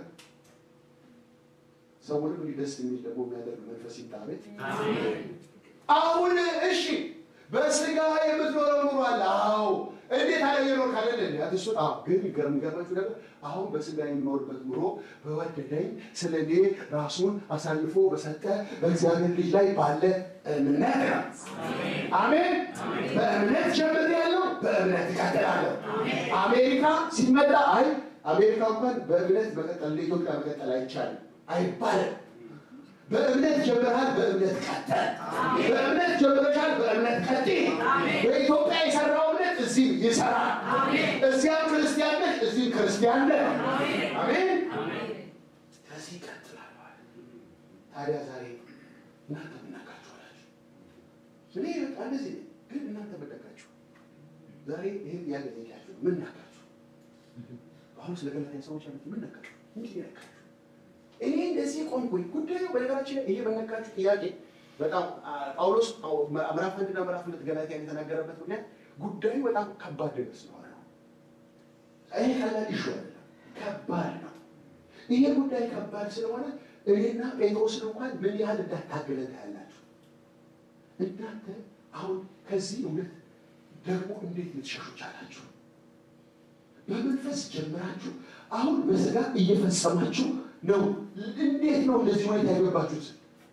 S2: ሰውንም እንዲህ ደስ የሚል ደግሞ የሚያደርግ መንፈስ ይታቤት አሁን እሺ በስጋ የምትኖረው ኑሮ አለ። አዎ እንዴት አለ የኖር ካለ እንዴ አትሱ አዎ ግን ገርም ገርማችሁ ነገር አሁን በስጋ የሚኖርበት ኑሮ በወደደኝ ስለ እኔ ራሱን አሳልፎ በሰጠ በእግዚአብሔር ልጅ ላይ ባለ እምነት ነው። አሜን። በእምነት ጀምር ያለው በእምነት እቀጥላለሁ። አሜሪካ ሲመጣ አይ አሜሪካ እንኳን በእምነት መቀጠል ለኢትዮጵያ መቀጠል አይቻልም አይባልም። በእምነት ጀምረሃል፣ በእምነት ቀጥል። በእምነት ጀምረሻል፣ በእምነት ቀጥል። በኢትዮጵያ የሰራው እምነት እዚህም ይሰራል። እዚያም ክርስቲያን ነሽ፣ እዚህም ክርስቲያን ነህ። አሜን። ከዚህ ይቀጥላል ማለት ታዲያ ዛሬ እናንተ ምናቃችሁ አላችሁ። እኔ በቃ እንደዚህ ነኝ፣ ግን እናንተ ምናቃችሁ ዛሬ ይህን ያለ ጠይቃችሁ ምን ናቃችሁ? አሁን ስለ ገላትያ ሰዎች አሉት ምን ነካችሁ? እንዲህ ነካችሁ እኔ እንደዚህ ቆምኩኝ። ጉዳዩ በነገራችን ላይ ይሄ በነካችሁ ጥያቄ በጣም ጳውሎስ ምዕራፍ አንድና ምዕራፍ ሁለት ገላትያን የተናገረበት ምክንያት ጉዳዩ በጣም ከባድ ነገር ስለሆነ ነው። ይሄ ቀላል ኢሹ አይደለም፣ ከባድ ነው። ይሄ ጉዳይ ከባድ ስለሆነ እኔና ጴጥሮስን እንኳን ምን ያህል እንዳታገለን ታያላችሁ። እናንተ አሁን ከዚህ እውነት ደግሞ እንዴት ልትሸሹ ቻላችሁ? በመንፈስ ጀምራችሁ አሁን በስጋ እየፈጸማችሁ ነው። እንዴት ነው እንደዚህ ሁኔታ ያገባችሁት?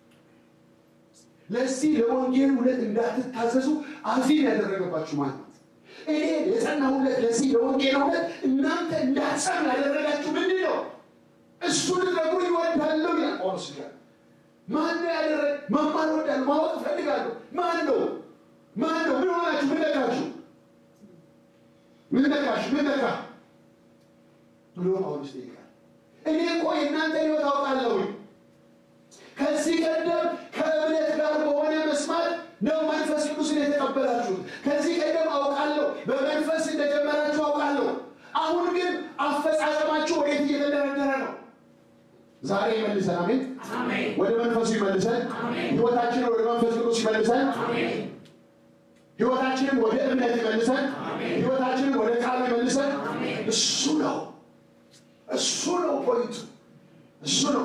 S2: ለዚህ ለወንጌል እውነት እንዳትታዘዙ አዚም ያደረገባችሁ ማለት ነው። እኔ የጸናሁለት ለዚህ ለወንጌል እውነት እናንተ እንዳትጸኑ ያደረጋችሁ ምንድን ነው? እሱ ልትነግሩ ይወዳለሁ ይላል ጳውሎስ ጋር ማን ነው ያደረገ? መማር እወዳለሁ፣ ማወቅ እፈልጋለሁ። ማን ነው? ማን ነው? ምን ሆናችሁ? ምን ነካችሁ? ምን ነካሽ? ምን ነካ ብሎ ጳውሎስ ይጠይቃል። እኔ እኮ የእናንተ ሕይወት አውቃለሁ። ከዚህ ቀደም ከእምነት ጋር በሆነ መስማት ነው መንፈስ ቅዱስን የተቀበላችሁት። ከዚህ ቀደም አውቃለሁ፣ በመንፈስ እንደጀመራችሁ አውቃለሁ። አሁን ግን አፈጻጸማችሁ ወዴት እየተደረደረ ነው? ዛሬ ይመልሰን። አሜን። ወደ መንፈሱ ይመልሰን። ሕይወታችንን ወደ መንፈስ ቅዱስ ይመልሰን። ሕይወታችንን ወደ እምነት ይመልሰን። ሕይወታችንን ወደ ቃሉ ይመልሰን። እሱ ነው እሱ ነው ፖይንቱ፣ እሱ ነው።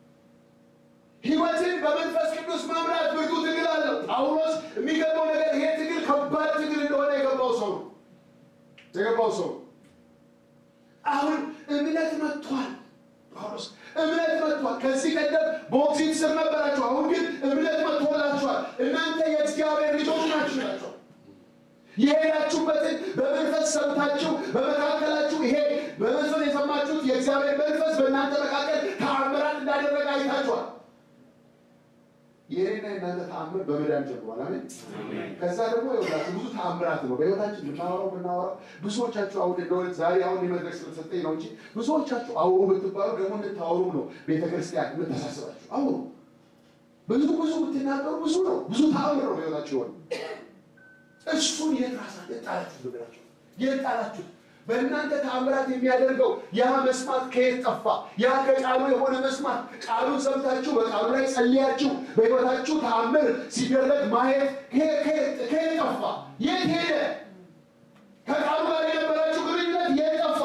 S2: ህይወትን በመንፈስ ቅዱስ መምራት ብርቱ ትግል አለው። ጳውሎስ የሚገባው ነገር ይሄ ትግል ከባድ ትግል እንደሆነ የገባው ሰው ነው የገባው ሰው አሁን እምነት መጥቷል። ጳውሎስ እምነት መጥቷል። ከዚህ ቀደም በኦክሲድ ስር ነበራችሁ፣ አሁን ግን እምነት መጥቶላችኋል። እናንተ የእግዚአብሔር ልጆች ናችሁ ናቸው የሄዳችሁበትን በመንፈስ ሰምታችሁ በመካከላችሁ ይሄ በመንፈስ የሰማችሁት የእግዚአብሔር መንፈስ በእናንተ መካከል ተአምራት እንዳደረገ አይታችኋል። የኔና የእናንተ ተአምር በመዳን ጀምሯል። አሜን። ከዛ ደግሞ ይኸውላችሁ ብዙ ተአምራት ነው በህይወታችን የምናወራው የምናወራው። ብዙዎቻችሁ አሁን እንደሆነ ዛሬ አሁን የመድረክ ስለተሰጠኝ ነው እንጂ ብዙዎቻችሁ አውሩ ብትባሉ ደግሞ እንድታወሩ ነው ቤተክርስቲያን የምታሳስባችሁ። አውሩ ብዙ ብዙ ብትናገሩ ብዙ ነው ብዙ ተአምር ነው በህይወታችሁ የሆነ እሱን የት ራሳ የጣላችሁት ነገራችሁ የጣላችሁት በእናንተ ተአምራት የሚያደርገው ያ መስማት ከየት ጠፋ? ያ ከቃሉ የሆነ መስማት ቃሉን ሰምታችሁ በቃሉ ላይ ጸልያችሁ በህይወታችሁ ተአምር ሲደረግ ማየት ከየት ጠፋ? የት ሄደ? ከቃሉ ጋር የነበራችሁ ግንኙነት የት ጠፋ?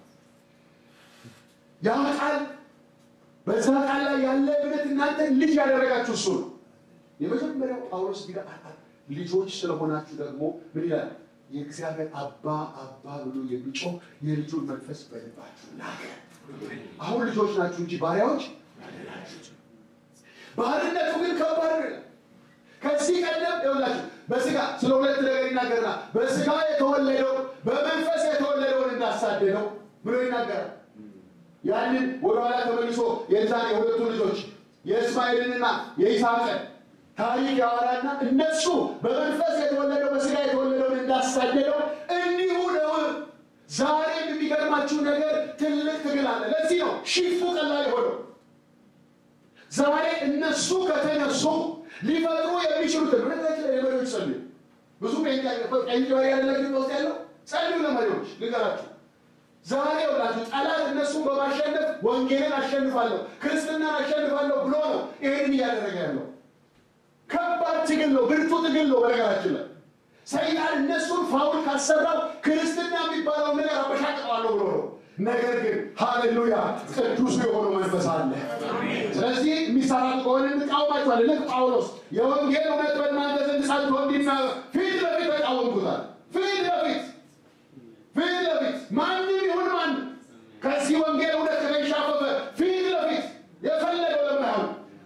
S2: ያ ቃል በዛ ቃል ላይ ያለ እምነት እናንተን ልጅ ያደረጋችሁ እሱ ነው። የመጀመሪያው ጳውሎስ ቢጋ ልጆች ስለሆናችሁ ደግሞ ምን ይላል? የእግዚአብሔር አባ አባ ብሎ የሚጮህ የልጁን መንፈስ በልባችሁ ላከ። አሁን ልጆች ናችሁ እንጂ ባሪያዎች አይደላችሁ። ባርነቱ ግን ከባድ ነው። ከዚህ ቀደም ይኸውላችሁ በስጋ ስለ ሁለት ነገር ይናገርና በስጋ የተወለደው በመንፈስ የተወለደውን እንዳሳደደው ብሎ ይናገራል። ያንን ወደኋላ ተመልሶ የዛን የሁለቱ ልጆች የእስማኤልንና የይስሐቅን ታሪክ ያወራና እነሱ በመንፈስ የተወለደው በስጋ የተወለደውን እንዳሳደደው እንዲሁ ነው። ዛሬም የሚገርማችሁ ነገር ትልቅ ትግል አለ። ለዚህ ነው ሽፉ ቀላል የሆነው። ዛሬ እነሱ ከተነሱ ሊፈጥሩ የሚችሉትን ሁኔታችን ላይ ለመሪዎች ጸልዩ። ብዙ ቀኝ መሪ ያለ ግብ ውስጥ ያለው ጸልዩ ለመሪዎች ልንገራችሁ። ዛሬ ውላችሁ ጠላት እነሱን በማሸነፍ ወንጌልን አሸንፋለሁ፣ ክርስትናን አሸንፋለሁ ብሎ ነው ይህንን እያደረገ ያለው። ከባድ ትግል ነው፣ ብርቱ ትግል ነው። በነገራችን ላይ ሰይጣን እነሱን ፋውል ካሰራው ክርስትና የሚባለው ነገር አበሻቅጠዋለሁ ብሎ ነው። ነገር ግን ሃሌሉያ ቅዱሱ የሆነው መንፈስ አለ። ስለዚህ የሚሰራ ከሆነ እንቃወማቸዋለን። ልክ ጳውሎስ የወንጌል እውነት በእናንተ ዘንድ ጸንቶ እንዲና ፊት ለፊት ተቃወምኩታል። ፊት ለፊት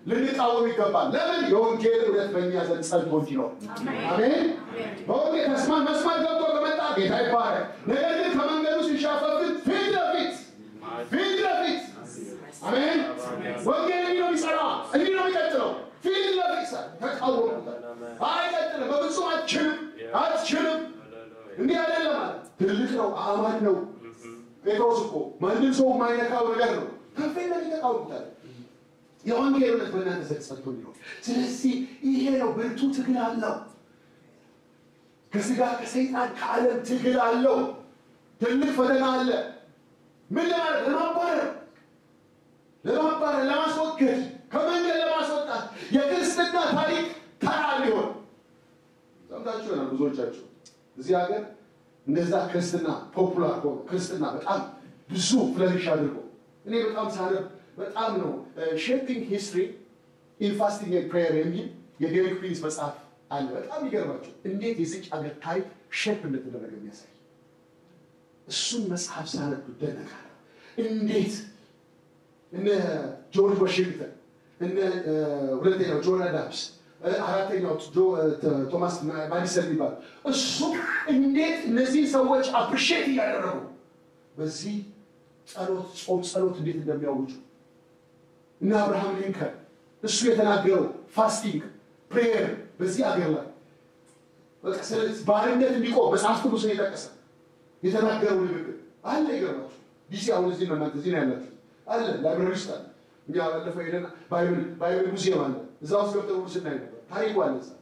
S2: ልንቃወም ይገባል። ለምን? የወንጌል እውነት በእኛ ዘንድ ጸንቶ እንዲኖር። አሜን። በወንጌል ተስማ መስማት ገብቶ ከመጣ ጌታ ይባረክ። ነገር ግን ከመንገዱ ሲሻፈፍ ግን ፊት ለፊት ፊት ለፊት አሜን። ወንጌል እንዲህ ነው የሚሰራ፣ እንዲህ ነው የሚቀጥለው። ፊት ለፊት ሰ ተቃወሙታል። አይቀጥልም፣ በፍጹም አትችልም፣ አትችልም። እንዲህ አይደለም ማለት ትልቅ ነው፣ አማን ነው። ጴጥሮስ እኮ ማንም ሰው የማይነካው ነገር ነው። ከፊት ለፊት ተቃወሙታል። የወንጌል እውነት በእናንተ ዘንድ ጸንቶ እንዲኖር። ስለዚህ ይሄ ነው ብርቱ ትግል አለው። ከስጋ ከሰይጣን ከዓለም ትግል አለው። ትልቅ ፈተና አለ። ምን ለማለት ለማባረር ለማባረር ለማስወገድ ከመንገድ ለማስወጣት የክርስትና ታሪክ ተራ ሊሆን ሰምታችሁ ይሆናል ብዙዎቻችሁ እዚህ ሀገር እንደዛ ክርስትና ፖፑላር ሆኖ ክርስትና በጣም ብዙ ፍለሪሽ አድርጎ እኔ በጣም ሳነብ በጣም ነው ሼፒንግ ሂስትሪ ኢን ፋስቲንግ ኤንድ ፕሬየር የሚል የዴሪክ ፕሪንስ መጽሐፍ አለ። በጣም ይገርማቸው እንዴት የዚች ሀገር ታሪክ ሼፕ እንደተደረገ የሚያሳይ እሱን መጽሐፍ ሳነብ እደነቃለሁ። እንዴት እነ ጆርጅ ዋሽንግተን እነ ሁለተኛው ጆን አዳምስ አራተኛው ቶማስ ማዲሰን የሚባል እሱ እንዴት እነዚህ ሰዎች አፕሪሼት እያደረጉ በዚህ ጸሎት ጾም ጸሎት እንዴት እንደሚያውጁ እና አብርሃም ሊንከን እሱ የተናገረው ፋስቲንግ ፕሬየር በዚህ አገር ላይ በቃ ስለዚህ ባርነት እንዲቆም መጽሐፍ ቅዱስን የጠቀሰ የተናገረው ንግግር አለ። ይገርማችሁ ዲሲ አሁን እዚህ ነው እናንተ እዚህ ነው ያላችሁ አለ ላይብራሪ ውስጥ አለ። እኛ ባለፈው ሄደን ባይብል ባይብል ሙዚየም አለ እዛ ውስጥ ገብተን ሁሉ ስናይ ነበር። ታሪኩ አለ እዛ።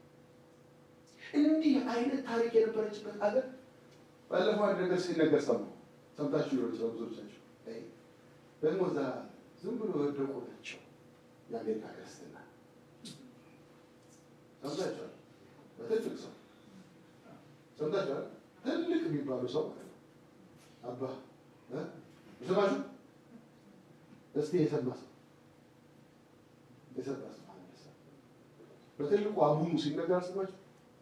S2: እንዲህ አይነት ታሪክ የነበረችበት ሀገር ባለፈው አንድ ነገር ሲነገር ሰማሁ። ሰምታችሁ ሊሆን ይችላል ብዙዎቻችሁ። ደግሞ እዛ ዝም ብሎ የወደቁ ናቸው የአሜሪካ ክርስትና ሰምታችኋል። በትልቅ ሰው ሰምታችኋል። ትልቅ የሚባሉ ሰው ማለት ነው። አባ የሰማችሁ እስቲ የሰማ ሰው የሰማ ሰው አንድ ሰው በትልቁ አቡኑ ሲነገር አልሰማችሁ?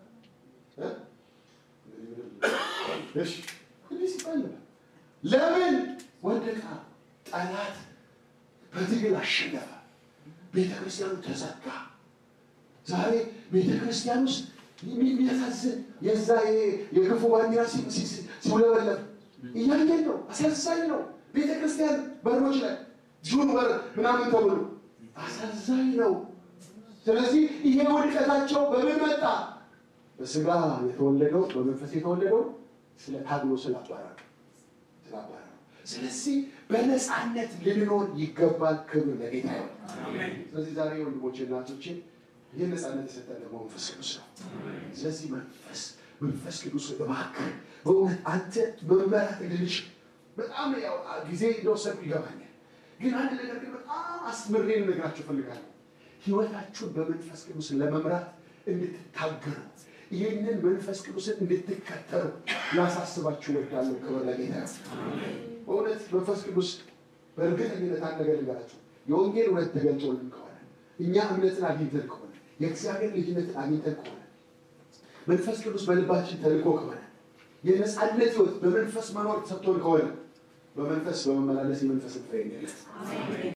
S2: እሺ እንዲህ ሲባል ነበር። ለምን ወደቃ? ጠላት በትግል አሸነፈ። ቤተ ክርስቲያኑ ተዘጋ። ዛሬ ቤተ ክርስቲያን ውስጥ የሚያሳዝን የዛ የክፉ ባንዲራ ሲውለበለብ እያየን ነው። አሳዛኝ ነው። ቤተ ክርስቲያን በሮች ላይ ጁን በር ምናምን ተብሎ አሳዛኝ ነው። ስለዚህ ይሄ ውድቀታቸው በምን መጣ? በስጋ የተወለደው በመንፈስ የተወለደው ስለ ታግሎ ስላባረረ ስላባረረ። ስለዚህ በነፃነት ልንኖር ይገባል። ክብር ለጌታ ይሆን። ስለዚህ ዛሬ ወንድሞቼ እናቶቼ ይህ ነፃነት የሰጠን ደግሞ መንፈስ ቅዱስ ነው። ስለዚህ መንፈስ መንፈስ ቅዱስ እባክህ በእውነት አንተ መመራት እንድንችል በጣም ያው ጊዜ እንደወሰድኩ ይገባኛል። ግን አንድ ነገር ግን በጣም አስምሬ ልነግራችሁ እፈልጋለሁ። ህይወታችሁን በመንፈስ ቅዱስ ለመምራት እንድትታገሩ ይህንን መንፈስ ቅዱስን እንድትከተሉ ላሳስባችሁ እወዳለሁ። ክብር ለጌታ ይሁን። በእውነት መንፈስ ቅዱስ በእርግጠኝነት አንድ ነገር ልንገራችሁ፣ የወንጌል እውነት ተገልጦልን ከሆነ እኛ እምነትን አግኝተን ከሆነ የእግዚአብሔር ልጅነትን አግኝተን ከሆነ መንፈስ ቅዱስ በልባችን ተልኮ ከሆነ የነፃነት ህይወት በመንፈስ መኖር ተሰጥቶን ከሆነ በመንፈስ በመመላለስ የመንፈስን ፍሬ እንገለጽ።